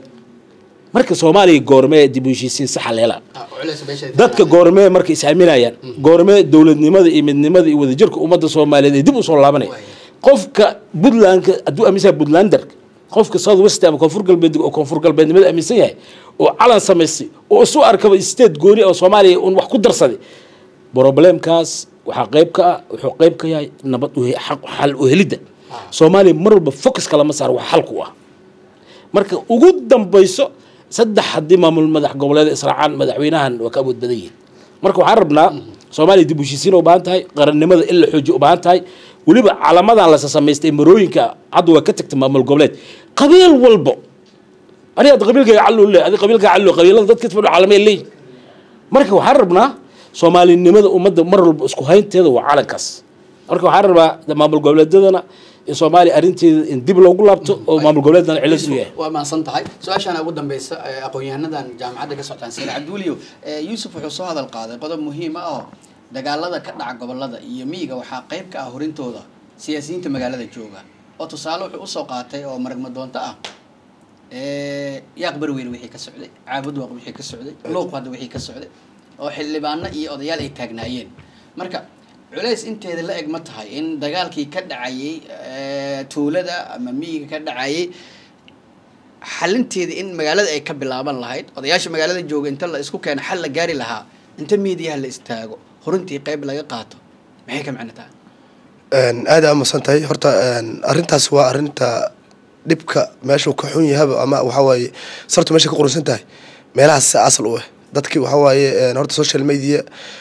marka soomaaliya goormee dib u heshiisiin saxa leela Ah, culays meesha dadka goormee marka is aaminayaan goormee dowladnimada iyo midnimada iyo wadajirka ummadda soomaaliyeed ay dib usoo laabanaya qofka puntlandka hadduu aaminsan yahay puntlander qofka south west ama koonfur galbeed oo koonfur galbeednimada aaminsan yahay oo calan samaystay oo isu arkaba state gooni oo soomaaliya un wax ku darsaday problemkaas waxaa qayb ka ah wuxuu qayb ka yahay nabad uhe- xaq- xal u helidda soomaaliya mar walba focus kalama saaro wax xalku ah marka ugu dambayso saddex haddii maamul madax goboleed israacaan madaxweynahan waa ka awood badan yihiin marka waxaan rabnaa soomaaliya dib u heshiisiin u baahan tahay qarannimada in la xoojiyo u baahan tahay weliba calamadan lasa samaystay marooyinka hadda waa ka tagtay maamul goboleed qabiil walbo aniga hadda qabiilkayga callu le adi qabiilkayga callu qabiilada dadka fadho calamay leeyihin marka waxaan rabnaa soomaalinimada ummadda mar walba isku haynteeda waa calankaas marka waxaan rabaa maamul goboleedyadana in soomaaliya arrinteeda in dib loogu laabto oo maamul goboleedana cilad u yahay waa mahadsan tahay su-aashaana ugu dambeysa ee aqoon-yahanadan jaamacadda ka socotaan sir cabdiweliyo ee yuusuf wuxuu soo hadal qaaday qodob muhiim ah oo dagaalada ka dhaca gobolada iyo miyiga waxaa qayb ka ah horintooda siyaasiyiinta magaalada jooga oo tusaale wuxuu usoo qaatay oo maragma doonto ah ee yaaq barweyn wixii ka socday caabud waaq wixii ka socday luuq hadda wixii ka socday oo xildhibaano iyo odayaal ay taagnaayeen marka culays inteeda la eg ma tahay in dagaalkii ka dhacayay ee, tuulada ama miyiga ka dhacayay xalinteeda in magaalada ay ka bilaaban lahayd odayaasha magaalada jooga inta la isku keeno xal la gaari lahaa inta miidiyaha la istaago horintii qayb laga qaato maxay ka macno tahay Een, aad aa masan tahay horta een, arrintaas waa arrinta dhibka meeshuu ka xun yahaba ama waxa waaye sartu meesha ka qurusan tahay meelahaas si asal u ah dadki waxa waaye een, horta social media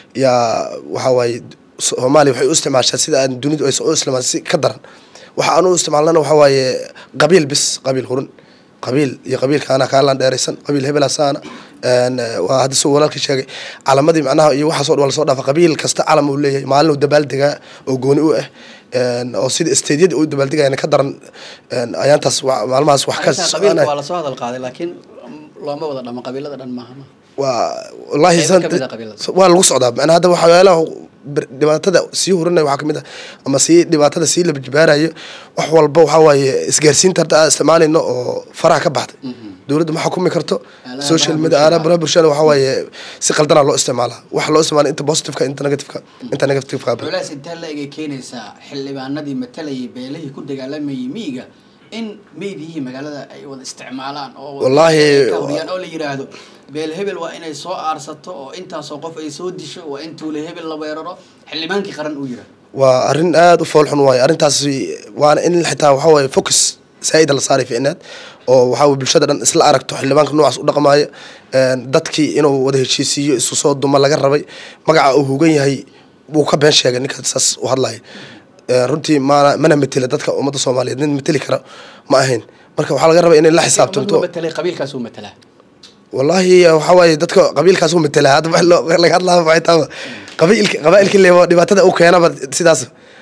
yaa waxa waaye soomaaliya waxay u isticmaashaa sida aan dunidu aysan u isticmaal si ka daran waxa aan u isticmaalnana waxa waaye qabiil bis qabiil hurun qabiil iyo qabiilkaana kaalaan dheeraysan qabiil hebelasaana een, eh, waa hadda suu walaalka sheegay calamadii macnaha iyo waxaasoo dhan waa lasoo dhaafa qabiil kasta calam uu leeyahay maalin uu dabaaldegaa oo gooni u ah een, oo sida isteedyada uu dabaaldegayana ka daran een, ayaantaas wa- maalmahaas wax ka Arrintan qabiilka soconaya waa lasoo hadal qaaday laakiin looma wada dhamo qabiilada dhan maaha ma waa wallaahi Qaybo san- ka mid ah qabiilada. waa lagu socdaa macnaa hadda waxyaalaha bir- dhibaatada sii hurinaya waxaa kamid ah ama sii dhibaatada sii labajibaarayo wax walba waxaa waaye isgaarsiinta hadda aan isticmaalayno oo faraha ka baxday dowladda ma xukumi karto Aalaha social baraha media bulshada. aalaha baraha bulshada waxaa waaye si qaldanaa loo isticmaalaa waxa loo isticmaala inta positiveka inta negativeka inta negativeka culays intee la egay keenaysaa xildhibaanadii matalayay beelihii ku dagaalamayay miyiga in meydiyihii magaalada ay wada isticmaalaan oo Wallaahi- ka horiyaan oo la yiraahdo beel hebel waa inay soo aarsato oo intaasoo qof ay soo disho waa in tuule hebel la weeraro xildhibaankii qaran uu yiraahdo waa arrin aada u foolxun waaye arrintaas waana in xitaa waxaa waaye focus saa'ida la saaray ficneed oo waxaa waye bulshada dhan isla aragto xildhibaanka noocaas u dhaqmaayo een, dadkii inuu wada heshiisiiyo isu soo duma laga rabay magaca uu hugan yahay wuu ka been sheegay ninka saas u hadlaya Een, runtii mana mana metela dadka ummadda soomaaliyeed nin meteli kara ma ahayn marka waxaa laga rabaa inay la xisaabtanto Ummaduu matalay qabiilkaas uu matalaa wallaahi waxaa waaye dadka qabiilkaas u metelaa hadda wax loo laga hadlaa waxay taaba qabiilka qabaa'ilka leebo dhibaatada u keenaba sidaas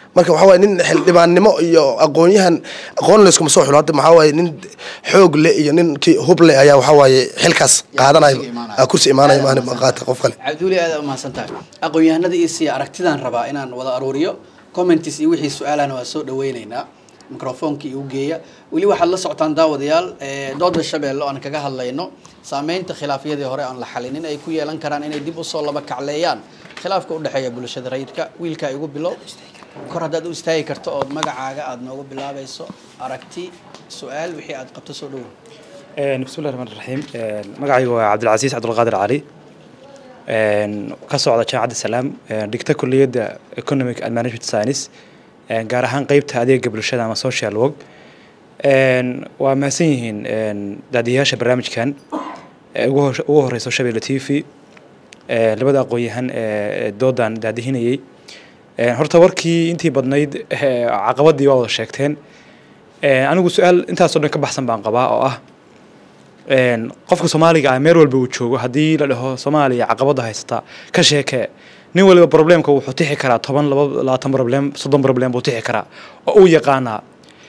marka waxaa waaye nin xildhibaannimo iyo aqoonyahan aqoon layskuma soo xulo hadda maxaa waaye nin xoog le iyo nin ki hub le ayaa waxaa waaye xilkaas qaadanayo kursiga imaanaya. Ah, kursi imaanaya maahane ma qaata qof kale cabduuli aad u mahadsan tahay aqoon-yahanada iyo siya aragtidaan rabaa inaan wada aruuriyo commentis iyo wixii su-aalahna waa soo dhaweyneynaa microfoonka igu geeya weli waxaad la socotaan daawadayaal eh, dooda shabeelle oo aan kaga hadlayno saameynta khilaafyadii hore aan la xalinin ay ku yeelan karaan inay dib usoo laba kacleeyaan khilaafka u dhexeeya bulshada rayidka wiilkaa igu bilow kor haddaad u istaagi karto ood magacaaga aada noogu bilaabayso aragti su-aal wixii aad qabto soo dhowow بسم الله الرحمن الرحيم magacaygu waa cabdilcasiis cabdulqaadir cali ka socda jaamacadda salaam dhigta kuliyadda economic and management science gaar ahaan qeybta adeega bulshada ama social work waa mahadsan yihiin daadiyayaasha barnaamijkan ee ugu hor- ugu horeyso shabeelle t v labada aqoon-yahan ee doodan daadihinayay horta warkii intii badnayd eh, caqabadii waa wada sheegteen anigu su-aal intaasoo dhan ka baxsan baan qabaa oo ah een, qofka soomaaliga ah meel walba uu joogo haddii la dhaho soomaaliya caqabada haysata ka sheekee nin waliba problemka wuxuu tixi karaa toban laba labaatan problem soddon problem buu tixi karaa oo uu yaqaanaa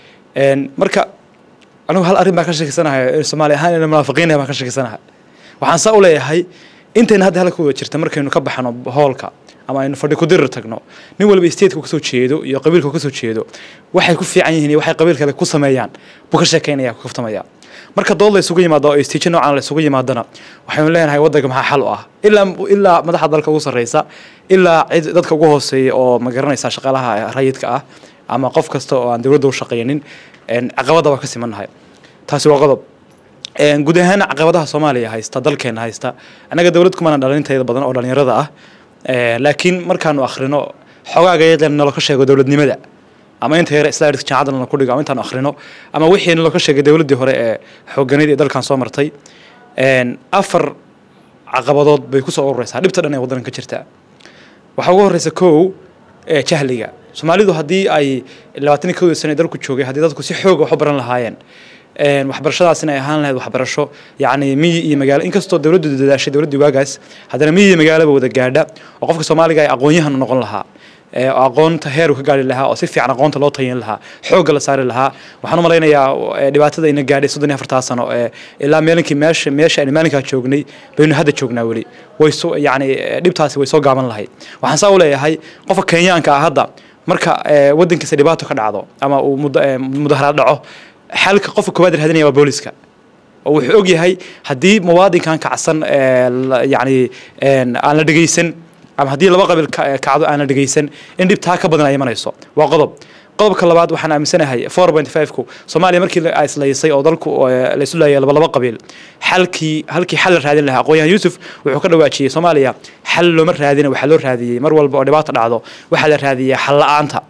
Een, marka anigu hal arrin baan ka sheekeysanahay soomaali ahaan inaan munaafiqiin baan ka sheekeysanahay waxaan saa u leeyahay intayna hadda halka wada jirta markaynu ka baxno hoolka ama aynu fadhi ku dirir tagno nin waliba stateku kasoo jeedo iyo qabiilku kasoo jeedo waxay ku fiican yihiin iyo waxay qabiil kale ku sameeyaan buu ka sheekeynaya ku kaftamaya marka dood la isugu yimaado oo istiijo noocan la isugu yimaadana waxaynu leenahay waddanka maxaa xal u ah ilaa ilaa madaxda dalka ugu sarreysa ilaa cid dadka ugu hooseeya oo ma garanaysa shaqaalaha rayidka ah ama qof kasta oo aan dowladda u shaqaynin een, caqabada waa ka simannahay taasi waa qodob Een, guud ahaan caqabadaha soomaaliya haysta dalkeena haysta annaga dowlad kumana dhalintayda badan oo dhalinyarada ah Ee, laakiin markaanu akhrino xogaaga iyada nalo ka sheego dowladnimada ama inta yare islaamka jaamacadda nala ku dhigo ama intaanu akhrino ama wixii nalo ka sheegay dowladdii hore ee xooganayd ee dalkan soo martay Een, afar caqabadood bay kusoo urureysaa dhibta dhan ee waddanka ka jirta waxaa ugu horeysa kow ee jahliga soomaalidu haddii ay labaatan iyo kowda sano ee dalku joogay haddii dadku si xooga wax u baran lahaayeen een, waxbarashadaasina ay ahaan lahayd waxbarasho yacni miyi iyo magaalo inkastoo dowladdu dadaashay dowladdii waagaas haddana miyi iyo magaalaba wada gaadha oo qofka soomaaliga ay aqoon-yahan u noqon lahaa ee oo aqoonta heer uu ka gaari lahaa oo si fiican aqoonta loo tayin lahaa xoogga la saari lahaa waxaan u malaynayaa ee, dhibaatada ina gaadhay soddon iyo afartaa sano ee ilaa maalinkii meesha meesha aynu maalinkaa joognay baynu hadda joognaa weli way soo yacni ee, dhibtaasi way soo gaaban lahayd waxaan saa u leeyahay qofka kenyaanka ah hadda marka ee, waddankiisa dhibaato ka dhacdo ama uu muda- ee, mudaharaad dhaco xalka qofka koowaad raadinaya waa booliska oo wuxuu og yahay haddii muwaadinkan kacsan ee, la- yacni een, aan la dhegeysan ama haddii laba qabiil ka- kacdo aan la dhegeysan in dhibtaa ka badan ay imanayso waa qodob qodobka labaad waxaan aaminsanahay four point five-ku soomaaliya markii la islaysay oo dalku ee, la isu laayay laba laba qabiil xalkii halkii xal la raadin lahaa aqoonyahan yuusuf wuxuu ka dhawaajiyey soomaaliya xal looma raadina waxaa loo raadiyey mar walba oo dhibaato dhacdo waxaa la raadiyey xal la-aanta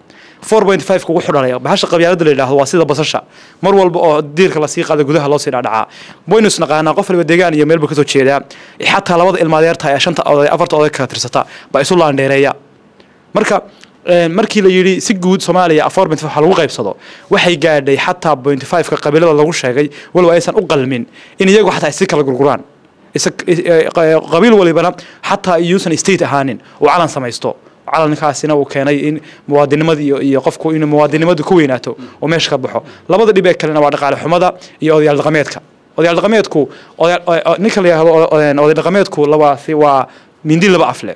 4.5 kugu xudhalaya bahasha qabyaalada la yidhaahdo waa sida basasha mar walba oo diirka lasii qaado gudaha loo sii dhacdhacaa waynu isnaqaanaa qof waliba deegaan iyo meel buu kasoo jeedaa xataa labada ilmaadeerta ee shanta oday afarta oday kala tirsata baa isu laandheereeya marka een, markii la yidhi si guud soomaaliya 4.5 waxa lagu qaybsado waxay gaadhay xataa 0.5 ka qabiilada lagu sheegay walow aysan u qalmin in iyagu xataa ay si kala gurguraan Isa- is- ee, qa- qabiil walibana xataa iyuusan state ahaanin uu calan samaysto calankaasina uu keenay in muwaadinimadii iyo, iyo qofku inuu muwaadinimadu ku weynaato oo meesha ka baxo labada dhib ee kalena waa dhaqaale xumada iyo odayaal dhaqameedka odayaal dhaqameedku odayaal- o- o- ninka la yidhaahdo o- o- oday dhaqameedku labaasi waa mindi laba afle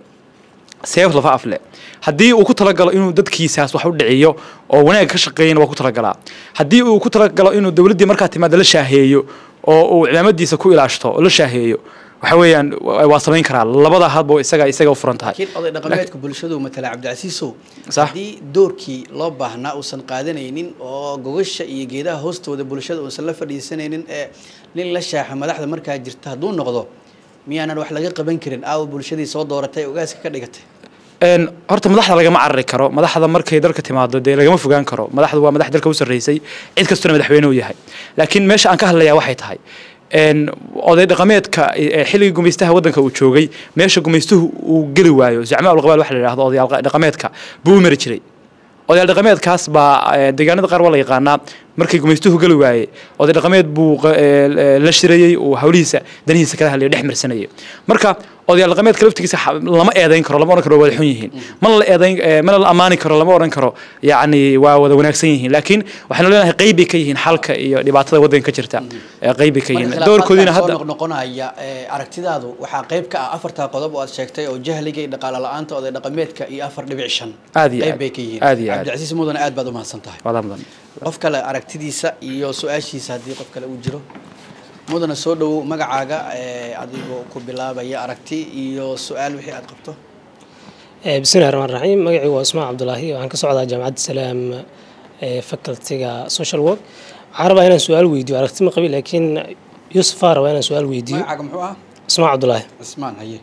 seef laba afle haddii uu ku talagalo inuu dadkiisaas wax u dhiciyo oo wanaag ka shaqeeyana waa ku talagalaa haddii uu ku talagalo inuu dowladdii markaa timaada la shaaheeyo oo uu cimaamadiisa ku ilaashto oo la shaaheeyo waxa weeyaan wa- waa samayn karaa labada hadba isaga isaga u furan tahay laakiin oday dhaqameedka bulshadu matala cabdicasiisow Sax. haddii doorkii loo baahnaa uusan qaadanaynin oo gogasha iyo geedaha hoostooda bulshada uusan la fadhiisanaynin ee nin la shaaxa madaxda markaa jirta hadduu noqdo miyaanan wax laga qaban karin aawa bulshadii soo dooratay ogaaska ka dhigatay een horta madaxda lagama carari karo madaxda markay dalka timaado dee lagama fogaan karo madaxdu waa madax dalka u sarreysay cid kastuna madaxweyne uu yahay laakiin meesha aan ka hadlayaa waxay tahay een oday dhaqameedka ee xilligii gumaystaha waddanka uu joogay meesha gumaystuhu uu geli waayo zacmaa ulqabaal waxa la yidhahdo odayaal dhaqameedka buu u mari jiray odayaal dhaqameedkaas baa eh, deegaanada qaar waa la yaqaanaa markii gumaystuhu geli waayey oday dhaqameed buu qa- eh, eh, la shirayey uu hawlihiisa danihiisa kala hadlayay dhex marsanayay marka odayaal dhaqameedka laftigiisa xa- lama eedayn karo lama oran karo waa wada xun yihiin mana la eedayn eh, mana la ammaani karo lama oran karo yacni waa wada wanaagsan yihiin laakiin waxaynu leenahay qeyb bay ka yihiin xalka iyo dhibaatada waddanka ka jirta Eh, qeyb bay ka yihiin doorkoodiina hadda soo noqnoqonaya ee, aragtidaadu waxaa qayb ka ah afartaa qodob oo aad sheegtay oo jahliga iyo dhaqaale la-aanta oday dhaqameedka iyo afar dhibic shan Aad iyo qayb aad. bay ka yihiin Aad iyo aad. cabdicasiis mudane aad baad umahadsan tahay wadaa mudan qof kale aragtidiisa iyo su-aashiisa haddii qof kale uu jiro mudane soo dhowow magacaaga ee, adigoo ku bilaabaya aragti iyo su-aal wixii aad qabto Eh, bismillahi raxmaan raxiim magacii waa usmaan cabdulaahi waxaan ka socdaa jaamacadda salaam ee facultiga social work waxaan rabaa inaan su-aal weydiiyo aragti ma qabi laakiin yuusufaa rabaa inaan su-aal weydiiyo magacaaga muxuu ah usmaan cabdulaahi cismaan haye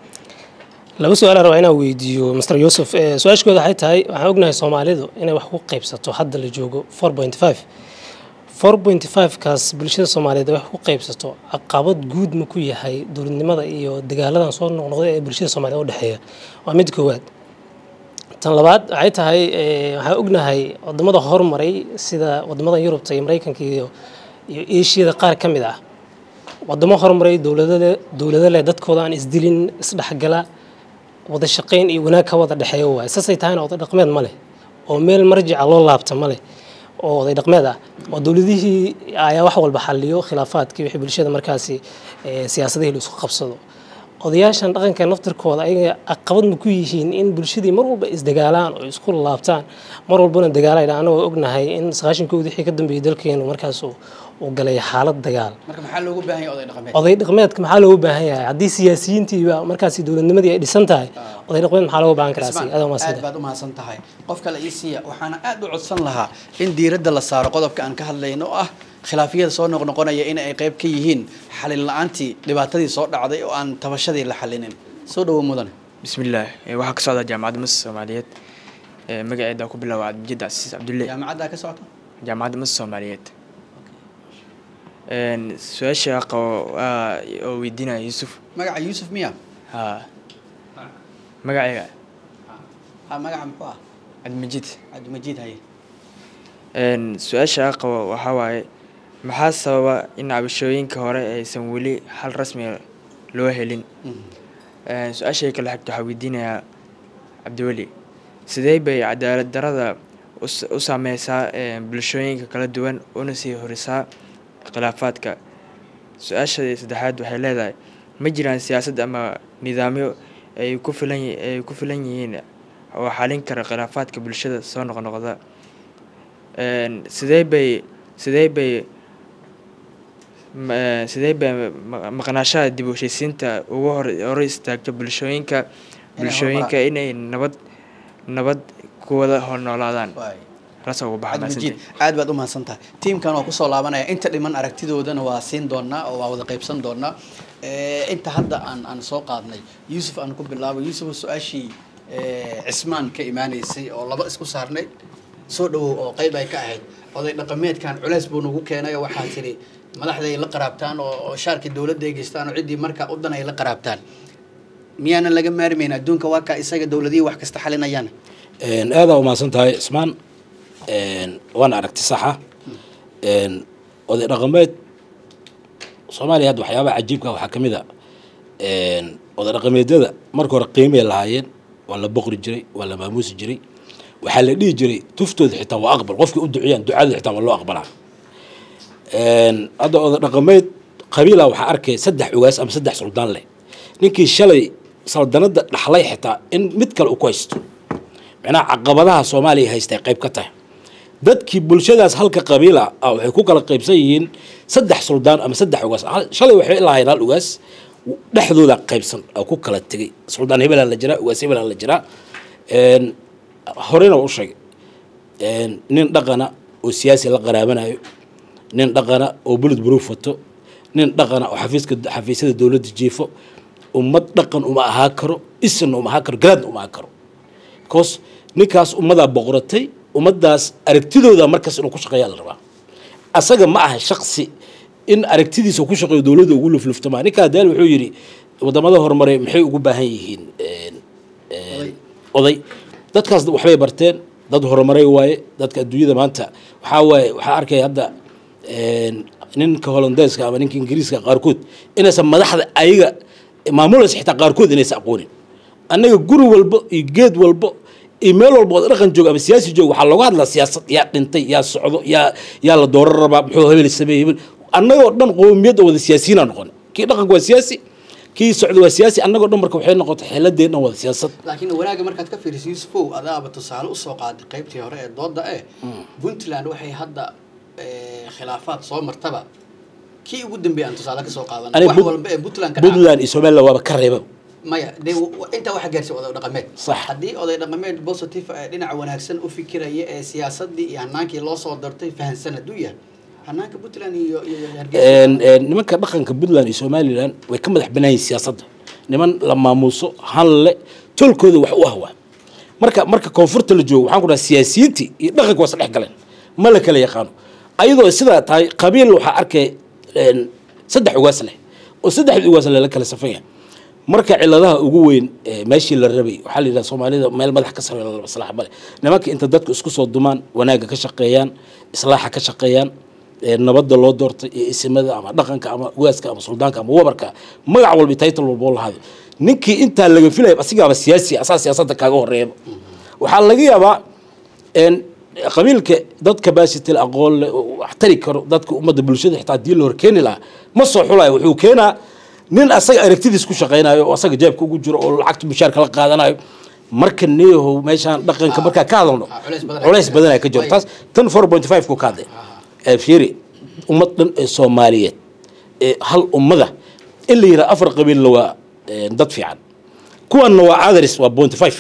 laba su-aal rabaa inaan weydiiyo mr yuusuf Eh, su-aashkooda waxay tahay waxaan ognahay soomaalidu inay wax ku qaybsato hadda la joogo four point five four point five kaas bulshada soomaaliyeed ay wax ku qaybsato caqabad guud ma ku yahay dowladnimada iyo dagaaladan soo noqnoqday ee bulshada soomaaliyeed u dhexeeya waa mid koowaad tan labaad waxay tahay eh, waxaan ognahay wadamada horumaray sida wadamada yurubta iyo mareykanka iyo iyo eeshiyada qaar ka mid ah wadamo horumaray dowladale dowlado leh dadkooda aan isdilin isdhexgala wada shaqayn iyo wanaag ka wada dhexeeya waaye saasay tahayna oday dhaqmeed ma leh oo meel marjica loo laabta ma leh oo oday dhaqmeed ah oo dowladihii ayaa wax walba xaliyo khilaafaadkii wixii bulshada markaasi eh, siyaasadihii la isku qabsado odayaashan dhaqanka naftirkooda ayaga caqabad ma ku yihiin in bulshadii mar walba isdagaalaan oo isku laabtaan mar walbana dagaalayna anagoo ognahay in sagaashankoodii wixii ka dambeeyey dalkeenu markaas uu uu galay xaalad dagaal marka maxaa loogu baahan yahay oday dhaqameed oday dhaqmeedka maxaa looga baahan yahay haddii siyaasiyiintiiba markaasi dowladnimadii ay dhisan tahay oday dhaqmeed maxaa looga baahan karaa Cismaan, si adaa aad maasida baad umahadsan tahay qof kale ii siiya waxaana aad u codsan lahaa in diiradda la saaro qodobka aan ka hadlayno oo ah khilaafiyada soo noqnoqonaya in ay qayb ka yihiin xalin la-aantii dhibaatadii soo dhacday oo aan tabashadii la xalinin soo dhowo mudane bismillaah Eh, waxaa ka socda jaamacadda masar soomaaliyeed Eh, magaceeda ku bilaaba cabdijid casiis cabdulle jaamacaddaa ka socota jaamacadda masar soomaaliyeed Een, su-aasha qabo waa oo weydiinaya yuusuf magaca yuusuf miya ha magacayga ha magaca muxuu ah cabdimajid cabdimajiid haye Een, su-aasha qabo waxaa waaye maxaa sababa in cabashooyinka hore aysan weli xal rasmi ah loo helin Een, su-aashay kale xigta waxaa weydiinayaa cabdiweli sidee bay cadaalad darada u s- u saameysaa een, bulshooyinka kala duwan una sii horisaa khilaafaadka su-aasha saddexaad waxay leedahay ma jiraan siyaasad ama nidaamyo ay ku filan yi- ay ku filan yihiin oo xalin kara khilaafaadka bulshada soo noqnoqda Een, sidee bay sidee bay ma- sidee bay ma- maqnaashaha dib u heshiisiinta ugu hor hor istaagto bulshooyinka bulshooyinka inay nabad nabad ku wada hor noolaadaan Waay. rasa ugu baxa cabdimajiid mahadsantihiin. aad baad umahadsan tahay tiimkan waa kusoo laabanaya inta dhiman aragtidoodana waa siin doonaa oo waa wada qaybsan doonaa Eh, inta hadda aan aan soo qaadnay yuusuf aan ku bilaabo yuusuf su-aashii eh, cismaan ka imaaneysay oo laba isku saarnay soo dhawow oo qayb ay ka ahayd oday dhaqameedkan culeys buu nagu keenay oo waxaa tiri madaxday la qaraabtaan oo oo shaarkii dowladda ay geystaan oo ciddii marka u dan ay la qaraabtaan miyaanan laga maarmayn adduunka waa kaa isaga dowladihii wax kasta xalinayaan Een, aadaa umahadsan tahay ismaan Een, waana aragti saxa Een, oday dhaqameed soomaaliya hadda waxyaabaha cajiibka waxaa ka mid a een, oday dhaqameedyada marka hore qiimay lahaayeen waa la boqri jiray waa la maamuusi jiray waxaa la dhihi jiray tuftooda xitaa waa aqbal qofkii u duciyaan ducada xitaa waa loo aqbalaa Een, hadda oday dhaqameed qabiila waxaa arkay saddex ugaas ama saddex suldaan leh ninkii shalay saldanada dhaxlay xitaa in mid kale uu ku haysto macnaha caqabadaha soomaaliya haystay qayb ka tahay dadkii bulshadaas halka qabiila ah waxay ku kala qaybsan yihiin saddex suldaan ama saddex ugaas Hal- shalay waxay lahayn hal ugaas dhexdooda qaybsan oo ku kala tegay suldaan hebelaa la jiraa ugaas hebelaa la jiraa Een, horena u sheegay Een, nin dhaqana oo siyaasi la qaraabanayo nin dhaqana oo bullet proof wato nin dhaqana oo xafiiska xafiisyada dowladda jiifo ummad dhaqan uma ahaa karo isna uma ahaa karo garaadna uma ahaa karo because ninkaas ummadaa boqoratay ummaddaas aragtidooda markaas inuu ku shaqeeyaa la rabaa asaga ma aha shaqsi in aragtidiisa ku shaqeeyo dowladda ugu lufluftama ninkaa daal wuxuu yidhi wadamada horumaray maxay ugu baahan yihiin een, een, oday dadkaas waxbay barteen dad horumaray waaye dadka adduunyada maanta waxaa waaye waxaa arkaya hadda een, ninka holandeeska ama ninka ingiriiska qaarkood inaysan madaxda ayaga maamulaysa xitaa qaarkood inaysa aqoonin annaga guri walbo iyo geed walbo iyo meel walba oo dhaqan joogo ama siyaasi joogo waxaa looga hadlaa siyaasad yaa dhintay yaa socdo yaa yaa la dooran rabaa muxuu hebel sameeyey hebel annagoo dhan qowmiyad oo wada siyaasiyiinaa noqon kii dhaqanka waa siyaasi kii socda waa siyaasi annagoo dhan marka waxay noqotay xeeladeen dhan wada siyaasad laakiin wanaagga markaad ka fiiriso yusufow adaaba tusaale usoo qaaday qaybtii hore ee dooda eh puntland waxay hadda eh, khilaafaad soo martaba kii ugu dambeeyay aan tusaale ka soo qaadan Aniga wax Put- walba ee puntland ka dhaca puntland iyo somaliland waaba ka reeba maya dee w- intaa waxa gaarsiy oday dhaqameed Sax. haddii oday dhaqameed positive ee dhinaca wanaagsan u fikiraya ee siyaasadii iyo hanaankii loo soo dartay fahansan hadduu yahay hanaanka puntland iyo iyo iyo hargeysa Een, een, nimanka dhaqanka puntland iyo somaliland way ka madax banaan yihiin siyaasadda niman la maamuuso hanle tolkooda wax u ahwaa marka marka koonfurta la joogo waxaan ku dhaha siyaasiyiintii iyo dhaqanka waa isdhex galeen ma la kala yaqaano ayadoo sidaa tahay qabiil waxaa arkay een, saddex ugaas leh oo saddexdii ugaas leh la kala safan yahay marka ciladaha ugu weyn ee meeshii la rabay waxaa la yidhaha soomaalida meel madax ka sarreeya la islaax male nimanka inta dadku isku soo dumaan wanaagga ka shaqeeyaan islaaxa ka shaqeeyaan ee nabadda loo doortay iyo isimada ama dhaqanka ama ugaaska ama suldaanka ama wabarka magac walba iyo title walba oo lahado ninkii intaa laga filaya asigaaba siyaasi asaa siyaasadda kaaga horeeyaba waxaa laga yaabaa een qabiilka dad capacity la aqoon leh oo wax tari karo dadka ummadda bulshada xitaa haddii la horkeeni lahaa ma soo xulayo wuxuu keenaa nin asaga aragtidiis ku shaqaynayo oo asaga jeebka ugu jiro oo lacagta mushaarka la qaadanayo marka neeyahow meeshaan dhaqanka markaa ka hadalno ah, culays badan- culays badan ay ka jiro taas tan four point five ku ka hadlay ee fiiri ummad dhan ee soomaaliyeed ee hal ummada in la yidhaha afar qabiilla waa ee, dad fiican kuwanna waa others waa point five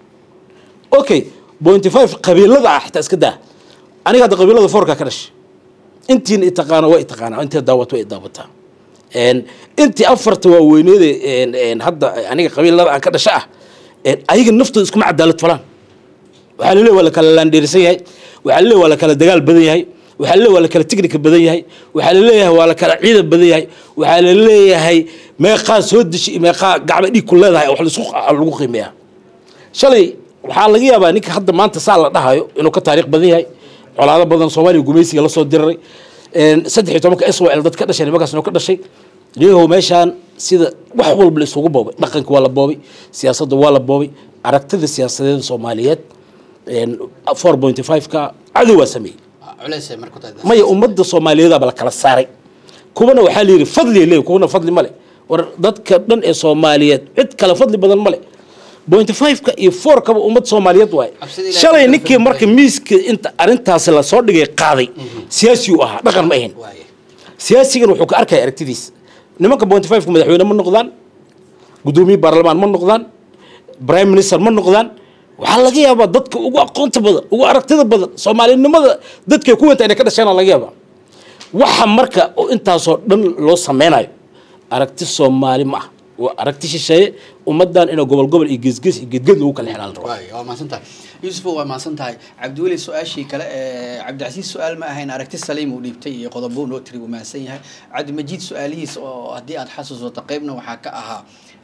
okay point five qabiilada ah xitaa iska daa aniga hadda qabiilada foorka ka dhashay intiin itaqaano waa itaqaanaa intii daawat way daawataa een intii afarta waaweyneede een een hadda aniga qabiilada aan ka dhasha ah een ayaga naftooda iskuma cadaalad falaan waxaa laleeyahay waa la kala laandheerisan yahay waxaa laleeyahay waa la kala dagaal badan yahay waxaa laleeyahay waa la kala tiknika badan yahay waxaa laleeyahay waa la kala ciidan badan yahay waxaa laleeyahay meeqaa soo deshi iyo meeqaa gacmo dhiig ku leedahay oo wax laisku lagu qiimeeyaa shalay waxaa laga yaabaa ninka hadda maanta saa la dhahayo inuu ka taariikh badan yahay colaado badan soomaaliya gumaysiga la soo diriray een, saddex iyo tobanka israel dad ka dhashay nimankaas inuu ka dhashay niyahow meeshaan sida wax walba la isugu boobay dhaqanka waa la boobay siyaasadda waa la boobay aragtida siyaasadeed soomaaliyeed four point five ka cadow waa sameeyey Ah, culays ay marku tahay maya ummadda soomaaliyeedaba la kala saaray kuwana waxaa la yidhi fadli leey kuwana fadli male war dadka dhan ee soomaaliyeed cid kale fadli badan male point five-ka iyo four-kaba ummad soomaaliyeed waaye Cabsida Ilaahay shalay kala ninkii fadli marka miiska inta arrintaasi lasoo dhigay qaaday siyaasi uu ahaa dhaqan ma ahayn waaye siyaasigan wuxuu ka arkaya aragtidiis nimanka point five-ka madaxweyne ma noqdaan gudoomiye baarlamaan ma noqdaan prime minister ma noqdaan waxaa laga yaabaa dadka ugu aqoonta badan ugu aragtida badan soomaalinimada dadkay ku wenta inay ka dhasheena laga yaabaa waxa marka oo intaasoo dhan loo sameynayo aragti soomaali ma ah waa aragti shisheeye ummadan inay gobol gobol iyo geesgees iyo geedgeed lagu kala xidhaan rabo waayo waa mahadsan tahay yuusufo waa mahadsan tahay cabdiweli su-aashii kale ee cabdicasiis su-aal ma ahayn aragti saliim uu dhiibtay iyo qodobo noo tiri wuu mahadsan yahay cabdimajiid su-aalihiis oo haddii aad xasuusato qeybna waxaa ka ahaa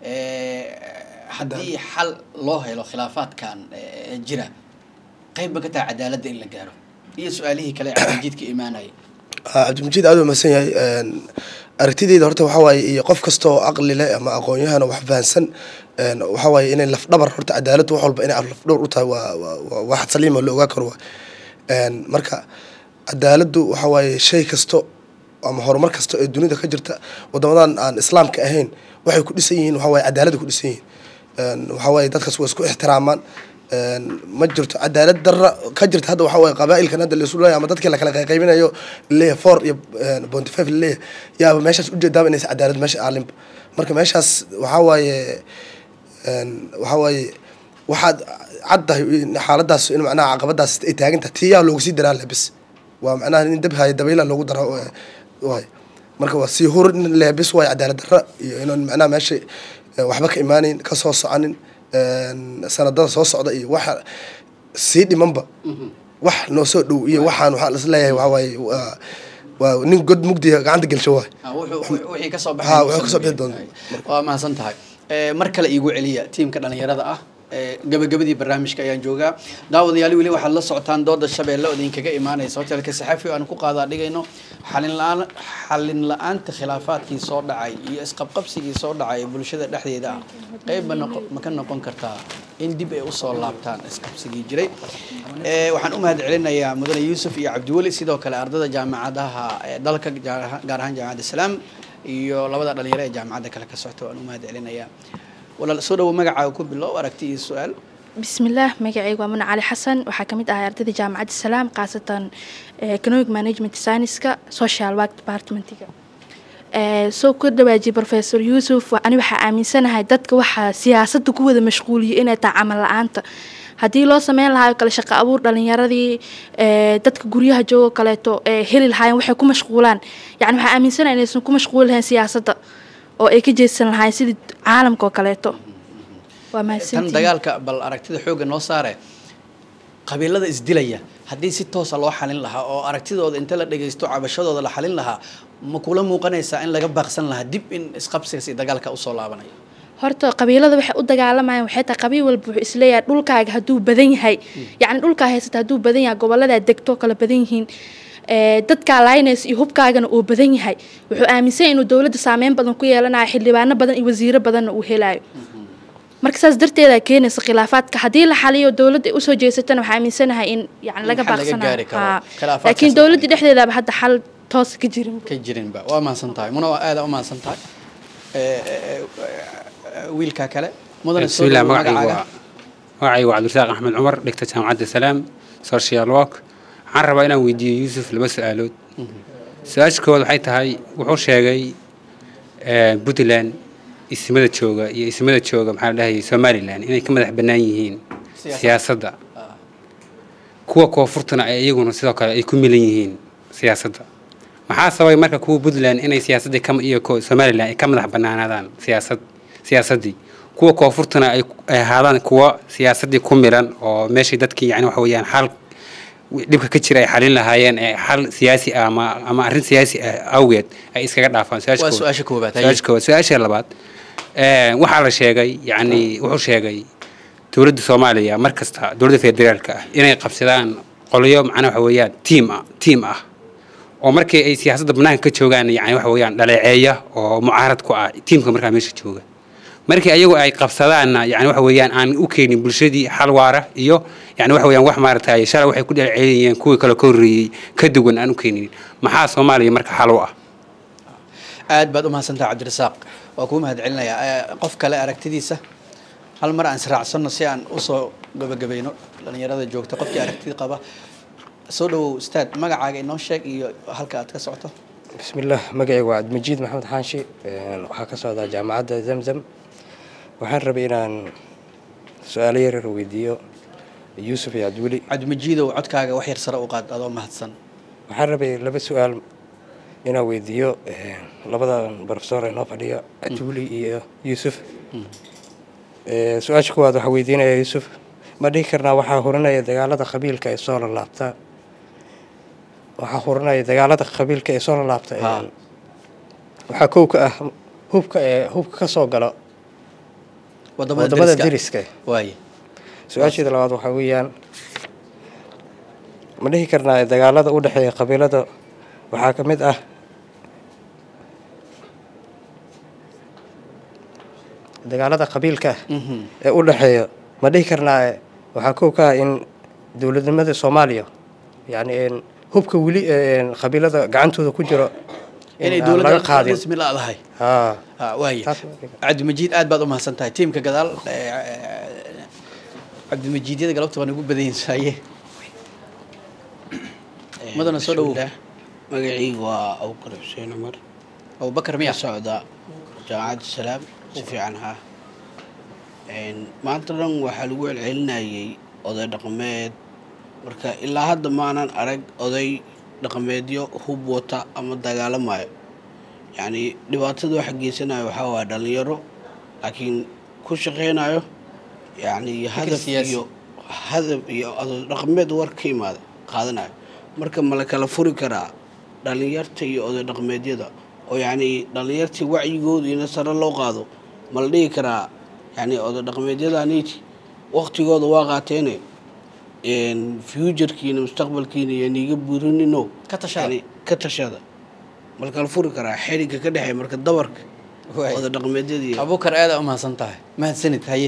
ee, haddii xal loo helo khilaafaadkan ee, jira qeyb ba ka tahay cadaaladda in la gaaro iyo su-aalihii kale ee cabdimajiid ka imaanaya Ah, cabdimajiid aad u mahadsan yahay Een, aragtideyda horta waxaa waaye iyo qof kasta oo aqli leh ama aqoon-yahana wax fahansan een, waxaa waaye inay lafdhabar horta cadaaladdu wax walba inay lafdhawr u tahay waa waa- waa wax saliima la ogaa karo waay Een, marka cadaaladdu waxaa waaye shay kasto ama horumar kasta ee dunida ka jirta wadamadan aan islaamka ahayn waxay ku dhisan yihiin waxaa waaye cadaaladda ku dhisan yihiin Een, waxaa waaye dadkaas waa isku ixtiraamaan Een, ma jirto cadaalad darra ka jirta hadda waxaa waaye qabaa'ilkan hadda laisu leeyahay ama dadkii lakala qaybinayo leeyahay four iyo bonty five laleeyahay yaaba meeshaas ujeedaaba inaysa cadaalad meesha aalinba marka meeshaas waxaa waaye een, waxaa waaye waxaad caddahay in xaaladaas in macnaha caqabadaas ay taagan tahay tiyaa loogu sii daraa lebis waa macnaha in dab haya dabayla loogu dara oo- waay marka waa sii hur in leebis waay cadaalad darra iyo inaan macnaha meesha eh, waxba ka imaaneyn ka soo soconin een, sanadada soo socda iyo waxa sii dhimanba wax noo soo dhow iyo waxaan waxaa la isleeyahay waxaa waaye waa waa nin god mugdiya gacanta gelsho waay Ah, wuxuu- wixii ka soo Ha, wixii ka soo baxay bixi doona. waa mahadsan tahay Eh, mar kale iigu celiya tiimka dhalinyarada ah ee, gabagabadii barnaamijka ayaan joogaa daawadayaal weli waxaad la socotaan dooda shabeelle oo idinkaga imaanaysa hotelka saxafi oo aan ku qaadaa dhigayno xalin la-aan xalin la-aanta khilaafaadkii soo dhacay iyo isqabqabsigii soo dhacay ee bulshada dhexdeeda ah qayb ma noqo ma ka noqon kartaa in dib ay usoo laabtaan isqabsigii jiray Ee, waxaan u mahad celinayaa mudane yuusuf iyo cabdiweli sidoo kale ardada jaamacadaha ee dalka gaar ahaan gaar ahaan jaamacadda salaam iyo labada dhalinyaro ee jaamacadda kale ka socota waan u mahad celinayaa walaal soo dhawo magacaaga ku bilow aragti iyo su-aal bismillaah magacaygu waa muna cali xasan waxaa kamid ahay ardayda jaamacadda salaam khaasatan eh, economic management scienceska social work departmentiga Eh, soo ku dhawaajiyay professor yuusuf wa- ani waxaa aaminsanahay dadka waxaa siyaasadda ku wada mashquuliyay inay tahay camal la-aanta haddii loo sameyn lahaa oo kale shaqo abuur dhalinyaradii eh, dadka guryaha joogo kaleeto ee heli lahaayeen waxay ku mashquulaan yani waxaa aaminsanahay inaysan ku mashquuli lahayn siyaasadda oo ay ka jeedsan lahaayeen sidii caalamka oo kaleeto waa tan mahadsantihiin dagaalka bal aragtida xoogga noo saare qabiilada isdilaya haddii si toosa loo xalin lahaa oo aragtidooda inta la dhagaysto cabashadooda la xalin lahaa ma kula muuqanaysaa in laga baaqsan lahaa dib in isqabsigaas iyo dagaalka usoo laabanayo horta qabiilada waxay u dagaalamayaan waxay tahay qabiil walba wuxuu isleeyahay dhulkaaga hadduu badan yahay yacni dhulkaa haysata hadduu badan yahay gobolladaa degto kala badan yihiin ee, dadkaa laynaysa iyo hubkaagana uu badan yahay wuxuu aaminsan yahay inuu dowladda saameyn badan ku yeelanayo xildhibaano badan iyo wasiiro badanna uu helayo marka saas darteeda keenaysa khilaafaadka haddii la xaliyo dowladda ay usoo jeesatana waxaa aaminsanahay in yani laga xal laga baaqsanayo gaari karo. Haa. Khilaafaadkaas laakiin la dowladda dhexdeedaba hadda xal toos ka jirin ka jirinba waa mahadsan tahay muna waa aada u mahadsan tahay Ee, ee, ee, wiilka kale mudane soo بسم الله dhawo magacaygu magacaaga waa magacaygu waa cabdirasaaq axmed cumar dhigta jaamacadda salaam social work waxaan rabaa inaan weydiiyo yuusuf laba su-aalood su-aasha koowaad waxay tahay wuxuu sheegay eh, puntland ismada jooga iyo ismada jooga maxaa la dhahayay somalilan inay ka madax bannaan yihiin Siyaasadda. siyaasadda kuwa koonfurtuna ay iyaguna sidoo kale ay ku milan yihiin siyaasadda maxaa sababay marka kuwa puntland inay siyaasaddii ka iyo ko- somalilan ay ka madax bannaanaadaan siyaasad siyaasaddii kuwa koonfurtuna ay ay ahaadaan kuwa siyaasaddii ku milan oo meeshii dadkii yani waxa weeyaan xal dhibka ka jira ay xalin lahaayeen ee xal siyaasi ah ama ama arrin siyaasi ah awgeed ay iskaga dhaafaan waa su-aasha koowaad haye. su-aasha koowaad su-aasha labaad eh, waxaa la sheegay yani wuxuu sheegay dowladda soomaaliya mar kasta dowladda federaalka ah inay qabsadaan qolyo macnaa waxa weeyaan tiim ah tiim ah oo markii ay siyaasadda banaanka ka joogaan yani waxa weeyaan dhaleeceeya oo mucaarad ku ah tiimka markaa meesha jooga markii ayagu ay qabsadaanna yani waxa weeyaan aan u keenin bulshadii xal waara iyo yani waxa weeyaan wax maaragtay shalay waxay ku dhaleeceynayeen kuwii kale ka horreeyey ka duwan aan u keenin maxaa soomaaliya marka xal u ah aad baad u mahadsantaha cabdirasaaq waa kuu mahad celinayaa Ee, qof kale aragtidiisa hal mar aan israacsanno si aan usoo gabagabayno dhalinyarada joogta qofkii aragtida qaba soo dhawow ustaad magacaaga inoo sheeg iyo halka aad ka socoto بسم الله مقعي وعد مجيد محمد حانشي waxaa ka socdaa jaamacadda zamzam waxaan rabay inaan su-aalo yaryar weydiiyo yuusuf iyo cabdiweli cabdimajiidow codkaaga wax yar sare u qaad adoo mahadsan waxaan rabay laba su-aal inaan weydiiyo eh, labada profesor ee noo fadhiya cabdiweli iyo yuusuf Eh, su-aasha kuwaad waxaa weydiinaya yuusuf ma dhihi karnaa waxaa hurinaya dagaalada qabiilka ee soo lalaabta waxaa hurinaya dagaalada qabiilka ee soo lalaabta Ha. ee waxaa kow ka ah hubka ee hubka ka soo galo wadamada wadamada deriska deriska waaye su-aasheeda labaad waxaa weeyaan ma dhihi karnaa dagaalada u dhexeeya qabiilada waxaa ka mid ah dagaalada qabiilka Mhm. ee u dhexeeya ma dhihi karnaa waxaa kow ka ah in dowladnimada soomaaliya yacni een hubka weli een qabiilada gacantooda ku jiro in inay aan laga dowladda qaadin rasmi laadahay haa Ah, waaye Taas waa dhiga. cabdimajiid aad baad u mahadsan tahay tiimka gadaal eh, eh, cabdimajiidyada galabta waa nagu badan yihiin saaye madana soo dhawow magacaygu waa abukar xuseen cumar abubakar ka miya socda jaamacadda salaam si fiican ha maanta dhan waxaa lagu celcelinayay oday dhaqameed marka ilaa hadda maanan arag oday dhaqameedyo hub wata ama dagaalamayo yacni dhibaatada waxa geysanayo waxaa waaya dhalinyaro laakiin ku shaqeynayo yacni hadaf siyaasi. iyo hadaf iyo oday dhaqameed war ka imaada qaadanayo marka ma la kala furi karaa dhalinyarta iyo oday dhaqameedyada oo yacni dhalinyartii wacyigooda ina sare loo qaado ma la dhihi karaa yacni oday dhaqameedyadaaniiti waqtigooda waa qaateene futurkiina mustaqbalkiina iyo niiga burinino Ka tashada. Yani, ka tashada marka la furi karaa xiriga ka dhexeeya marka dabarka Waay. wada dhaqameedyada iyo abuukar aada u mahadsan tahay mahadsanid haye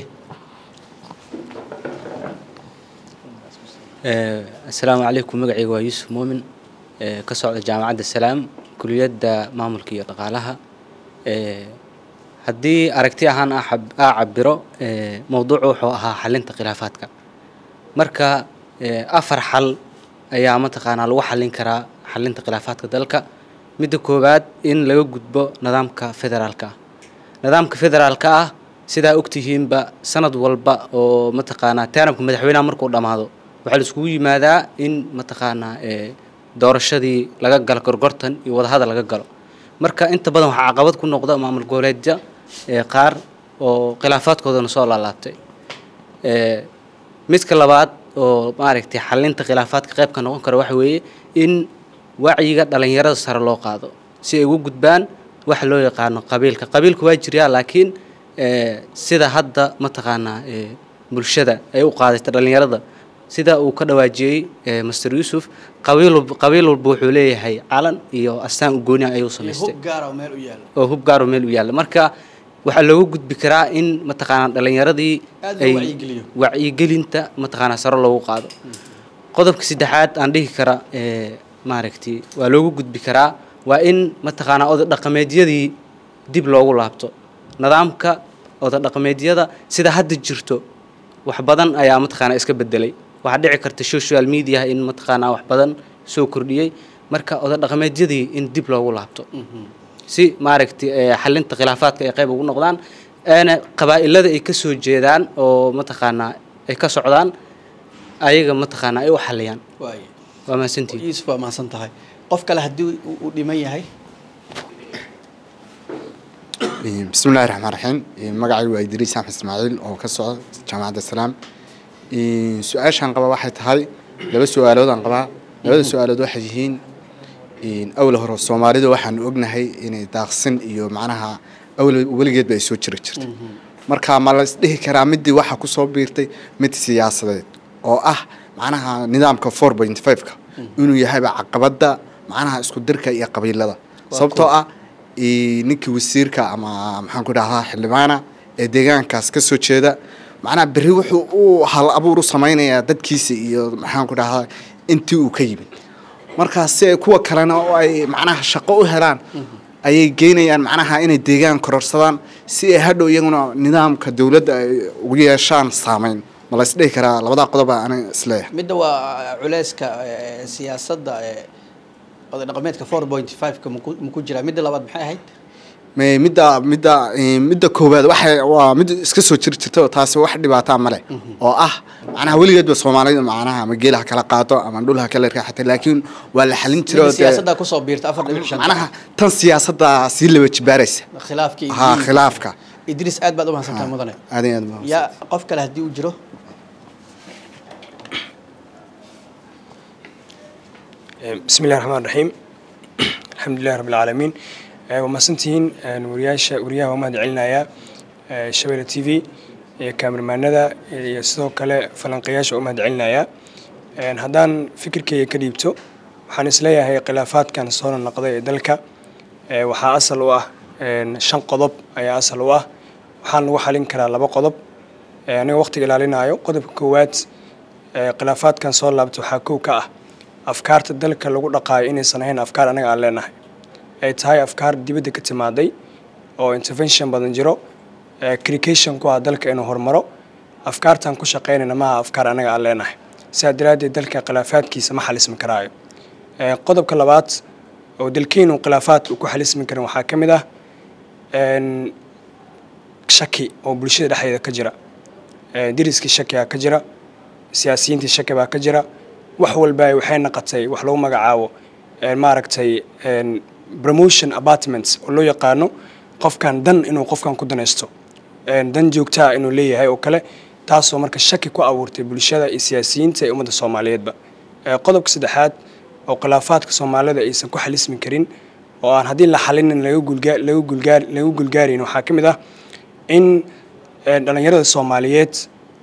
Eh, asalaamu calaykum magacayga waa yuusuf muumin eh, ka socda jaamacadda salaam kuliyadda maamulka iyo dhaqaalaha Eh, haddii aragti ahaan aa xab- aa cabiro eh, mowduucu wuxuu ahaa xalinta khilaafaadka marka eh, afar xal ayaa mataqaanaa lagu xalin karaa xalinta khilaafaadka dalka midda koowaad in laga gudbo nidaamka federaalka ah nidaamka federaalka ah sidaa ogtihiinba sanad walba oo mataqaanaa taanabka madaxweynaha markuu dhammaado waxaa la iskugu yimaadaa in mataqaanaa eh, doorashadii laga galo gorgortan iyo wadahadal laga galo marka inta badan waxaa caqabad ku noqda maamul goboleedya eh, qaar oo khilaafaadkoodana soo laalaabtay Eh, midka labaad oo maaragtay xalinta khilaafaadka qayb ka noqon kara waxa weeye in wacyiga dhalinyarada sare loo qaado si ay ugu gudbaan waxa loo yaqaano qabiilka qabiilka waa jiryaa laakiin eh, sida hadda mataqaanaa eh, bulshada ay u qaadata dhalinyarada sida uu ka dhawaajiyey eh, master yuusuf qabiil walba qabiil walba wuxuu leeyahay calan iyo astaan u gooni ah ayuu iyo samaystay hub gaara oo meel u yaala oo hub gaaro meel u yaalla marka waxaa looga gudbi karaa in mataqaanaa dhalinyaradii Aad loo wacyigeliyo. wacyigelinta mataqaanaa sare loogu qaado qodobka saddexaad aan dhihi kara ee maaragtay waa loogu gudbi karaa waa in mataqaanaa oday dhaqameedyadii dib loogu laabto nidaamka oday dhaqameedyada sida hadda jirto wax badan ayaa mataqaanaa iska bedelay waxaa dhici karta social media in mataqaanaa wax badan soo kordhiyey marka oday dhaqameedyadii in dib loogu laabto si maaragtay eh, xalinta khilaafaadka ay qayb ugu noqdaan eena qabaa'ilada ay ka soo jeedaan oo mataqaanaa ay ka socdaan ayaga mataqaanaa ay u xaliyaan waaye waa mahadsantihin yuusuf waa mahadsan tahay qof kale haddii uu- uu dhiman yahay بسم الله الرحمن الرحيم magacaygu waa idriis axmed ismaaciil oo ka socda jaamacadda salaam su-aashaan qaba waxay tahay laba su-aalood aan qabaa labada su-aalood waxay yihiin awla hore soomaalida waxaanu ognahay inay daaqsin iyo macnaha awla weligeedba ay soo jiri jirtay marka ma la isdhihi karaa midii waxa ku soo biirtay mid siyaasadeed oo ah macnaha nidaamka four point five-ka inuu yahayba caqabada macnaha isku dirka iyo qabiilada sababtoo ah i- ninkii wasiirka ama maxaan ku dhahdaa xildhibaana ee deegaankaas ka soo jeeda macnaha berri wuxuu u hal abuur u samaynayaa dadkiisa iyo maxaan ku dhahdaa intii uu ka yimid markaas si ay kuwa kalena oo ay macnaha shaqo u helaan ayay geynayaan macnaha inay deegaan kororsadaan si ay hadhow iyaguna nidaamka dowladda ay ugu yeeshaan saameyn ma la isdhihi karaa labadaa qodob aa aniga isleeyahay midda waa culeyska eh, siyaasadda eh, oday dhaqameedka four point five-ka maku maku jiraa midda labaad maxay ahayd Me- midda midda eh, midda koowaad waxay waa mid iska soo jiri jirta oo taasi wax dhibaataa male oo ah macnaha weligeedba soomaalida macnaha ama geela ha kala qaato ama dhul ha kala raaxata laakiin waa la xalin jiray oo midda dee- siyaasadda kusoo biirta afar dhibic shan macnaha tan siyaasadda sii laba jibaaraysa khilaafkii ha khilaafka idriis aad baad u mahadsantahay mudane aad iyo aad baa yaa qof kale haddii uu jiro بسم الله الرحمن الرحيم الحمد لله رب العالمين وماسنتين wariyaasha wariyaha waa mahad celinayaa shabelle t v iyo kaamirmaanada iyo sidoo kale falanqayaasha waa mahad celinayaa haddaan fikirkeyga ka dhiibto waxaan isleeyahay khilaafaadkan soo noqday ee dalka ee waxaa asal u ah shan qodob ayaa asal u ah waxaan lagu xalin karaa laba qodob ee aniga waqtiga ilaalinayo qodobka koowaad ee khilaafaadkan soo laabta waxaa kow ka ah afkaarta dalka lagu dhaqaayo inaysan ahayn afkaar anaga aan leenahay ay tahay afkaar dibadda ka timaaday oo intervention badan jiro crication ku ah dalka inuu horumaro afkaartan ku shaqaynayna maaha afkaar anaga aan leenahay sidaa daraaddeed dalka khilaafaadkiisa ma xalismi karaayo Ee, qodobka labaad oo dalkeenu khilaafaadka uu ku xalismi karin waxaa ka mid ah een, shaki oo bulshada dhexdeeda ka jira Ee, deriskii shakigaa ka jira siyaasiyiintii shaki baa ka jira wax walba waxay naqotay wax lagu magacaabo ee, maaragtay een, promotion apartments oo loo yaqaano qofkan dan inuu qofkan ku danaysto een, dan joogtaa inuu leeyahay oo kale taasoo marka shaki ku abuurtay bulshada iyo siyaasiyiinta ee ummadda soomaaliyeedba Ee, qodobka saddexaad oo khilaafaadka soomaalida aysan ku xalismi karin oo aan haddii la xalinin laga gulgaa laga gulgaar laga gulgaarin waxaa ka mid ah in ee, dhallinyarada soomaaliyeed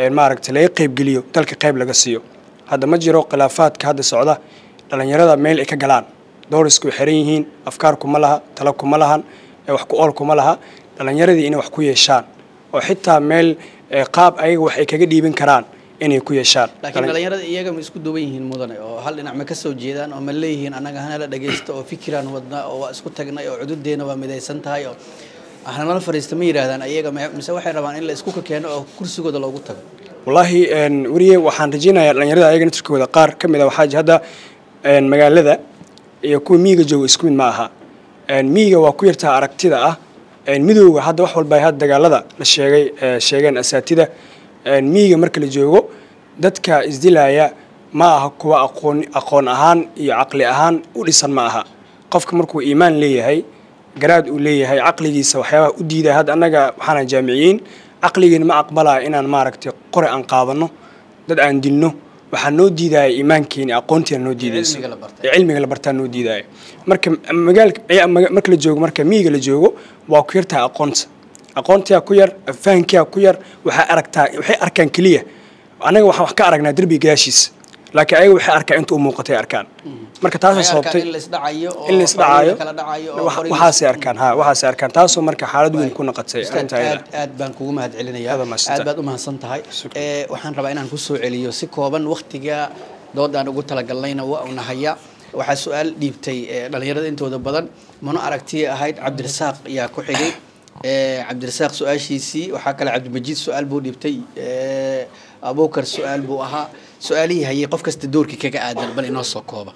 maaragtay laga qaybgeliyo dalka qayb laga siiyo hadda ma jiro khilaafaadka hadda socda dhalinyarada meel ay ka galaan doorisku way xiran yihiin afkaar kuma laha talo kuma lahan wax ku ool kuma laha dhalinyaradii inay wax ku yeeshaan oo xitaa meel qaab ayaga wax ay kaga dhiibin karaan inay ku yeeshaan laakiin dhalinyarada iyaga ma isku duwan yihiin mudane oo hal dhinac ma ka soo jeedaan oo ma leeyihiin annaga hanala dhagaysta oo fikiraan wadna oo waa isku tagnay oo cududeena waa midaysan tahay oo hanala fariista ma yidhaahdaan iyaga mise waxay rabaan in la isku keeno oo kursigooda loogu tago wallaahi weriye waxaan rajaynayaa dhalinyarada ayaga naftirkooda qaar ka mid a waxaa hadda magaalada iyo kuwa miyiga jooga isku mid ma aha miyiga waa ku yartaa aragtida ah midowga hadda wax walba had dagaalada la sheegay sheegeen asaatida miyiga marka la joogo dadka isdilaya ma aha kuwa aqoon aqoon ahaan iyo caqli ahaan u dhisan ma aha qofka markuu iimaan leeyahay garaad uu leeyahay caqligiisa waxyaabaha u diidaya hadda annaga waxaana jaamiciyiin caqligeena ma aqbalaya inaan maaragtay qore aan qaadano dad aan dilno waxaa noo diidaya iimaankeeni aqoonteena noo diidayso ee cilmiga la bartaa noo diidaya marka magaalka marka la joogo marka miyiga la joogo waa ku yartahay aqoonta aqoontiyaa ku yar fahankiyaa ku yar waxay aragtaa waxay arkaan keliya annaga waxaan wax ka aragnaa derbiga gadaashiisa laakiin ayaga waxay arkaa inta u muuqatay arkaan marka taasoo sababtay in la isdhacayo waxaasay arkaan ha waxaasay arkaan taasoo marka xaalad weyn ku noqotay aad aad baan kugu mahad celinayaa aad baad u mahadsan tahay waxaan rabaa inaan kusoo celiyo si kooban waktiga doodaan ugu talagalnayna waa una haya waxaa su-aal dhiibtay dhalinyarada intooda badan mano aragtiya ahayd cabdirasaaq ayaa ku xigay cabdirasaaq su-aashiisii waxaa kale cabdimajiid su-aal buu dhiibtay abukar su-aal buu ahaa su-aalihii hayay qof kasta doorkii kaga aadan bal inoo soo kooba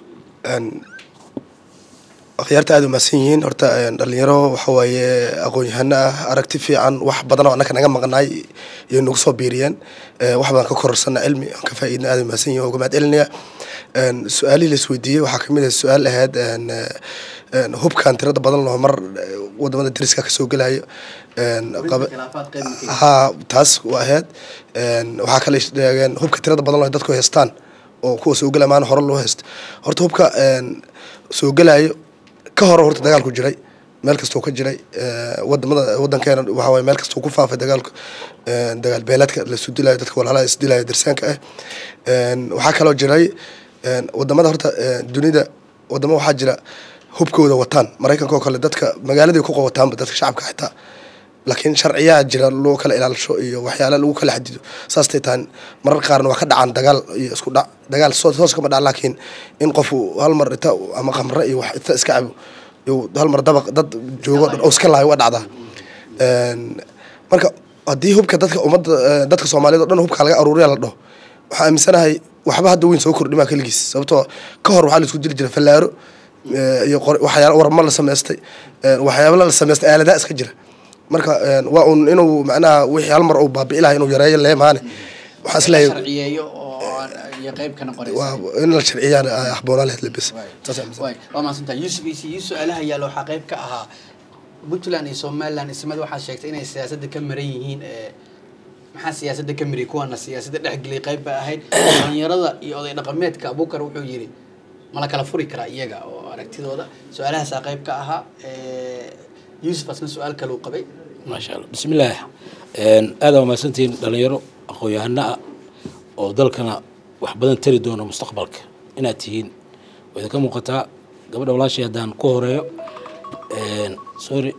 akhyaarta aada umahadsan yihiin horta dhalinyaro waxa waaye aqoon-yahano ah aragti fiican wax badan oo annaka naga maqnaay iyo nagu soo biiriyeen wax baan ka kororsana cilmi aan ka faa'iidna aada umahadsan yihin oo uga mahad celinaya su-aalihii la isweydiiyey waxaa kamid ah su-aal ahayd hubkan tirada badan loo mar wadamada dariska kasoo gelayo ha taas waa ahayd waxaa kale sheegeen hubka tirada badan loo dadku haystaan oo kuwa soo gelaya maana hore loo haysto horta hubka soo gelayo ka hore horta dagaalku jiray meel kastuu ka jiray wadamada wadankeena waxa waye meel kastuu ku faafay dagaalku dagaal beeleedka lasu dilayo dadka walaalaha isdilayo darsaanka ah waxaa kaloo jiray wadamada horta dunida wadamo waxaa jira hubkooda wataan maraykanka oo kale dadka magaaladii ku qowataanba dadka shacabka xitaa laakiin sharciyaa jira loo kala ilaalisho iyo waxyaala lagu kala xadido saastay tahay marar qaarna waa ka dhacaan dagaal iyo isku dhac dagaal toos kama dhac laakiin in qofu hal mar ita ama khamre iyo wax ita iska cabo iyo hal mar dabaq dad joogo dhan oo iska laayo waa dhacdaa marka haddii hubka dadka ummadda dadka soomaaliyeed oo dhan hubka laga aruuriya la dhaho waxaa aaminsanahay waxba hadda weyn soo kordhimaa keligiis sababtoo ka hor waxaa la isku dili jiray fallaaro iyo waxyaala warma la samaystay waxyaaba la samaystay aaladaa iska jira marka waa un inuu macnaha wixii hal mar uu baabi'i laha inuu yareeyo leemaane waxaan isleeyahay sharciyeeyo oo iyo qayb kana qoraysa in la sharciyaan axboonaa lahayd lebes waa mahadsantahay yuusuf isi iyo su-aalaha yaalla waxaa qayb ka ahaa puntland iyo somaliland ismada waxaa sheegtay inay siyaasadda ka maran yihiin maxaa siyaasadda ka mariyay kuwaana siyaasadda dhexgeliyay qayb ba ahayd dhalinyarada iyo oday dhaqameedka abukar wuxuu yidhi ma la kala furi karaa iyaga oo aragtidooda su-aalahaasaa qayb ka ahaa yuusuf asna su-aal kale uu qabay maasha allah bismillaah aada waa mahadsantihiin dhalinyaro aqoon-yahano ah oo dalkana wax badan tari doona mustaqbalka inaad tihiin waa idinka muuqataa gabadha walaashay haddaan ku horeeyo sorry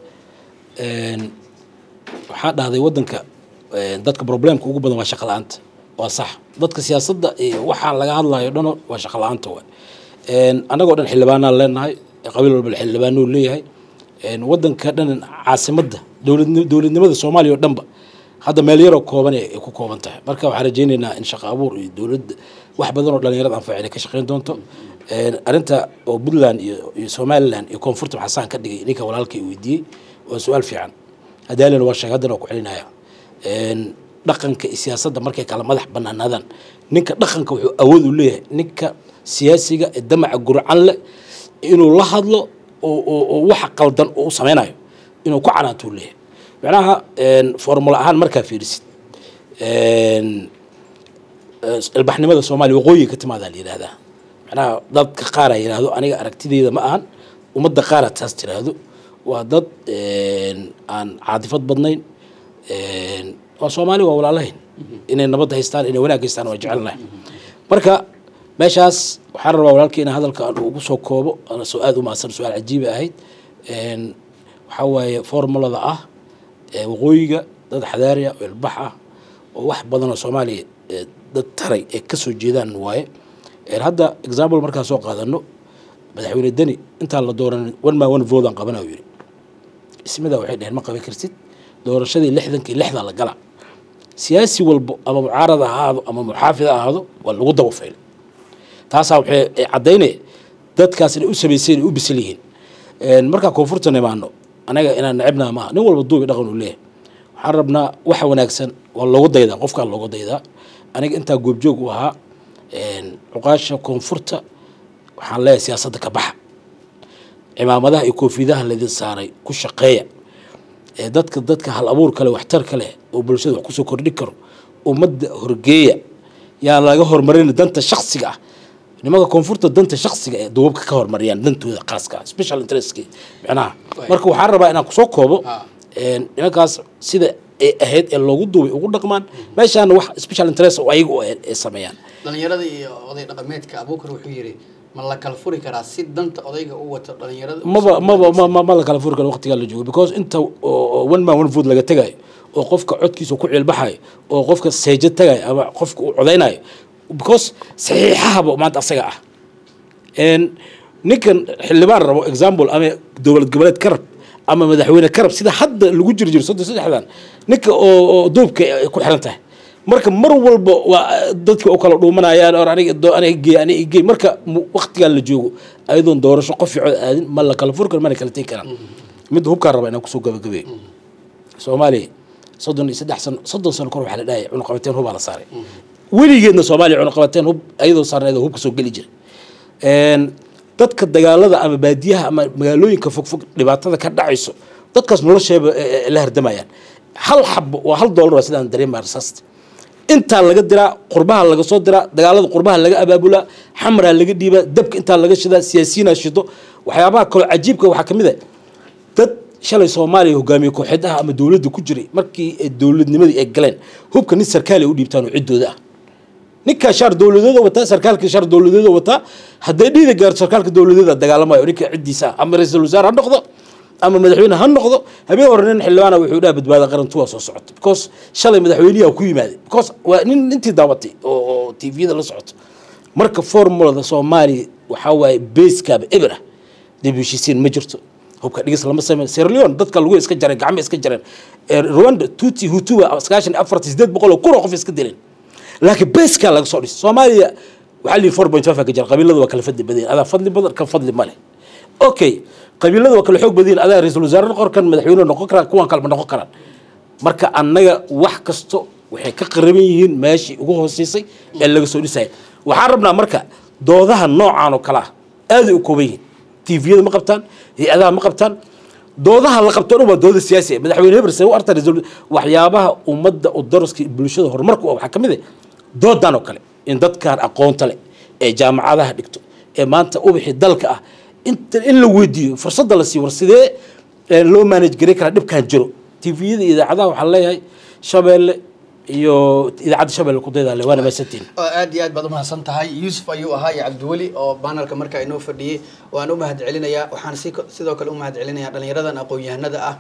waxaa dhahday waddanka dadka problemka ugu badan waa shaqa la-aanta waa sax dadka siyaasadda iyo waxaa laga hadlayo dhano waa shaqa la-aanta waay annagoo dhan xildhibaanaan leenahay qabiil walba xildhibaanuu leeyahay waddanka dhan caasimadda dowladni dowladnimada soomaaliya oo dhanba hadda meel yaroo kooban ay ku kooban tahay marka waxaan rajaynaynaa in shaqo abuur iyo dowladda wax badan oo dhalinyarada anfaca inay ka shaqeyn doonto arrinta oo puntland iyo iyo somaliland iyo koonfurta maxasaan ka dhigay ninka walaalkay weydiiyey waa su-aal fiican hadaalina waa sheeg haddana waa ku celinaya dhaqanka iyo siyaasadda markay kala madax banaanaadaan ninka dhaqanka wuxuu awood u leeyahay ninka siyaasiga ee damaca gurcan leh inuu la hadlo oo waxa qaldan oo u sameynayo inuu ku canaantuu leeyahay macnaha formula ahaan markaa fiirisid ilbaxnimada soomaaliya waqooyiga ka timaadaa la yidhahdaa macnaha dadka qaara yidhaahdo aniga aragtideyda ma ahan ummadda qaara taas tiraahdo waa dad aan caadifad badnayn waa soomaali waa walaalahayn inay nabadda haystaan inay wanaag haystaan waa jecelnahay marka meeshaas waxaan rabaa walaalkii inaan hadalka aan ugu soo koobo ana soo aad u mahadsan su-aal cajiiba ahayd Een, waxaa waaye formulada ah ee waqooyiga dad xadaariya oo ilbax ah oo wax badan oo soomaaliya ee dad taray ee kasoo jeedaan waaye Een, hadda example markaan soo qaadano madaxweyne deni intaan la dooran one man one vote aan qabana yiri ismida waxay dheheen ma qaban kartid doorashadii lixdankii lixda la gala siyaasi walbo ama mucaarad ha ahaado ama muxaafid ha ahaado waa lagu daba faylay taasaa waxay ay caddaynaya dadkaas inay u samayseen ay u bisil yihiin Een, markaa koonfurta nimaano anaga inaan necebnaa maaha nin walba duubi dhaqan uu leeyahay waxaan rabnaa waxa wanaagsan waa loogu daydaa qofkaa loogu daydaa aniga intaa goobjoog u ahaa een, cuqaasha koonfurta waxaan leeyahay siyaasadda ka baxa cimaamadaha iyo koofidaha laydin saaray ku shaqeeya ee dadka dadka hal abuur kale waxtar kale oo bulshada wax kusoo kordhin karo ummadda horgeeya yaa laga horumarin danta shaksiga ah nimanka koonfurta danta shaksiga ee duubabka ka horumariyaan dantooda khaaska ah special interestki micnaha marka waxaan rabaa inaan kusoo koobo een, nimankaas sida ay ahayd ee loogu duubay ugu dhaqmaan meeshaana wax special interest oo ayaga u ahayd ay sameeyaan dhalinyarada iyo oday dhaqameedka abuukar wuxuu yidhi ma la kala furi karaa si danta odayga u wato dhalinyarada maba maba ma ma ma la kala furi karo waqtigaa la joogo because inta oo- oo one man one vote laga tegayo oo qofka codkiisa ku ciilbaxayo oo qofka seejo tagayo ama qofka uu codaynayo because saxiixahaba maanta asaga ah Een, ninkan xildhibaan rabo example ama dowlad goboleed ka rab ama madaxweyne ka rab sida hadda lagu jiri jiro soddon saddexdan ninka oo oo duubka ay ku xiran tahay marka mar walba waa dadka u kala dhuumanayaan or aniga doo- aniga gey aniga gey marka mu- waqtigan la joogo ayadoon doorasho qof fiicood aadin ma la kala furi karo mana kala tegi karaan midda hubkaan raba inaan kusoo gabagabeeyo soomaaliya soddon iyo saddex sano soddon sano kor waxaa la dhahaya cunuqabateen hubaa la saaray weligeedna soomaaliya cunuqabateen hub ayadoo saarneed oo hubka soo geli jiray Een, dadka dagaalada ama baadiyaha ama magaalooyinka fogfog dhibaatada ka dhacayso dadkaas nolosheeba eh, eh, la hardamayaan hal xabo waa hal doolar waa sidaan dareemaa rasaasta intaa laga diraa qurbaha laga soo diraa dagaalada qurbaha laga abaabulaa xamraa laga dhiibaa dabka intaa laga shidaa siyaasiyiinaa shido waxyaabaha kaloo cajiibka waxaa ka mid ah dad shalay soomaaliya hogaamiye kooxeedaha ama dowladda ku jiray markii ay dowladnimadii ay galeen hubka nin sarkaali ay u dhiibtaan oo ciddooda ah ninkaa shaar dowladeeda wataa sarkaalka shaar dowladeeda wataa hadday dhiida gaarto sarkaalka dowladeeda dagaalamayo ninka ciddiisa ah ama ra-iisul wasaare ha noqdo ama madaxweyne ha noqdo habeen hore nin xildhibaana wuxuu dhaha badbaada qarantu waa soo socota because shalay madaxweyniyaa ku yimaaday because waa nin intii daabatay oo oo tviyada la socoto marka formulada soomaaliya waxaa waaye baskaaba eber ah dib u heshiisiin ma jirto hubka dhigis lama sameyn Sierra Leone dadka lagu iska jaray gacmo iska jareen Ee, Rwanda Tutsi Hutu waa sagaashan iyo afartan sideed boqol oo kun oo qof iska dileen laakiin beeskaa laga soo dhisay soomaaliya waxaa lihi four point five ka jira qabiiladu waa kala fadli badan adaa fadli badan kan fadli ma leh okay qabiiladu waa kala xoog badan adaa ra-iisul wasaare noqon kan madaxweyne noqon karaan kuwan kalema noqon karaan marka annaga wax kasto waxay ka qaraban yihiin meeshii ugu hooseysay ee laga soo dhisaya waxaan rabnaa marka doodaha noocan oo kale ah aaday u kooban yihiin tviyada ma qabtaan hay-adaha ma qabtaan doodaha la qabto dhan waa dooda siyaasi ah madaxweyne hebel see u arta ra-iisul- waxyaabaha ummadda u daraska iyo bulshada horumarku ah waxaa ka mid ah doodan oo kale in dadkan aqoonta leh ee jaamacadaha dhigto ee maanta ubixi dalka ah inta in la weydiiyo fursadda la siiyo war sidee eh, loo manage garay karaa dhibkan jiro tviyada iyo idaacadaha waxaan leeyahay shabeelle iyo idaacadda shabeelle ku daydaale waana maasantiin oo aad iyo aad baad umahadsan tahay yuusuf ayuu ahaa iyo cabdiweli oo banalka markaa inoo fadhiyey waan u mahad celinayaa waxaan si sidoo kale u mahad celinayaa dhalinyaradan aqoon-yahanada ah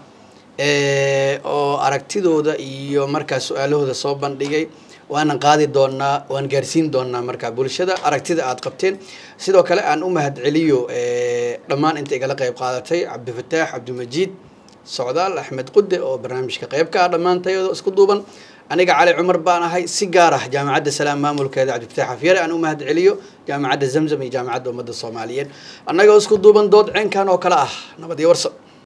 ee, oo aragtidooda iyo markaa su-aalahooda soo bandhigay waanan qaadi doonaa waan gaarsiin doonaa markaa bulshada aragtida aad qabteen sidoo kale aan u mahad celiyo ee, dhammaan inta igala qayb qaadatay cabdifataax cabdimajiid socdaal axmed qude oo barnaamijka qayb ka ah dhammaantayadoo isku duuban aniga cali cumar baan ahay si gaar ah jaamacadda salaam maamulkeeda cabdifataax xafyare aan u mahad celiyo jaamacadda zamzam iyo jaamacadda ummadda soomaaliyeed annagoo isku duuban dood ceenkan oo kale ah nabad iyo warso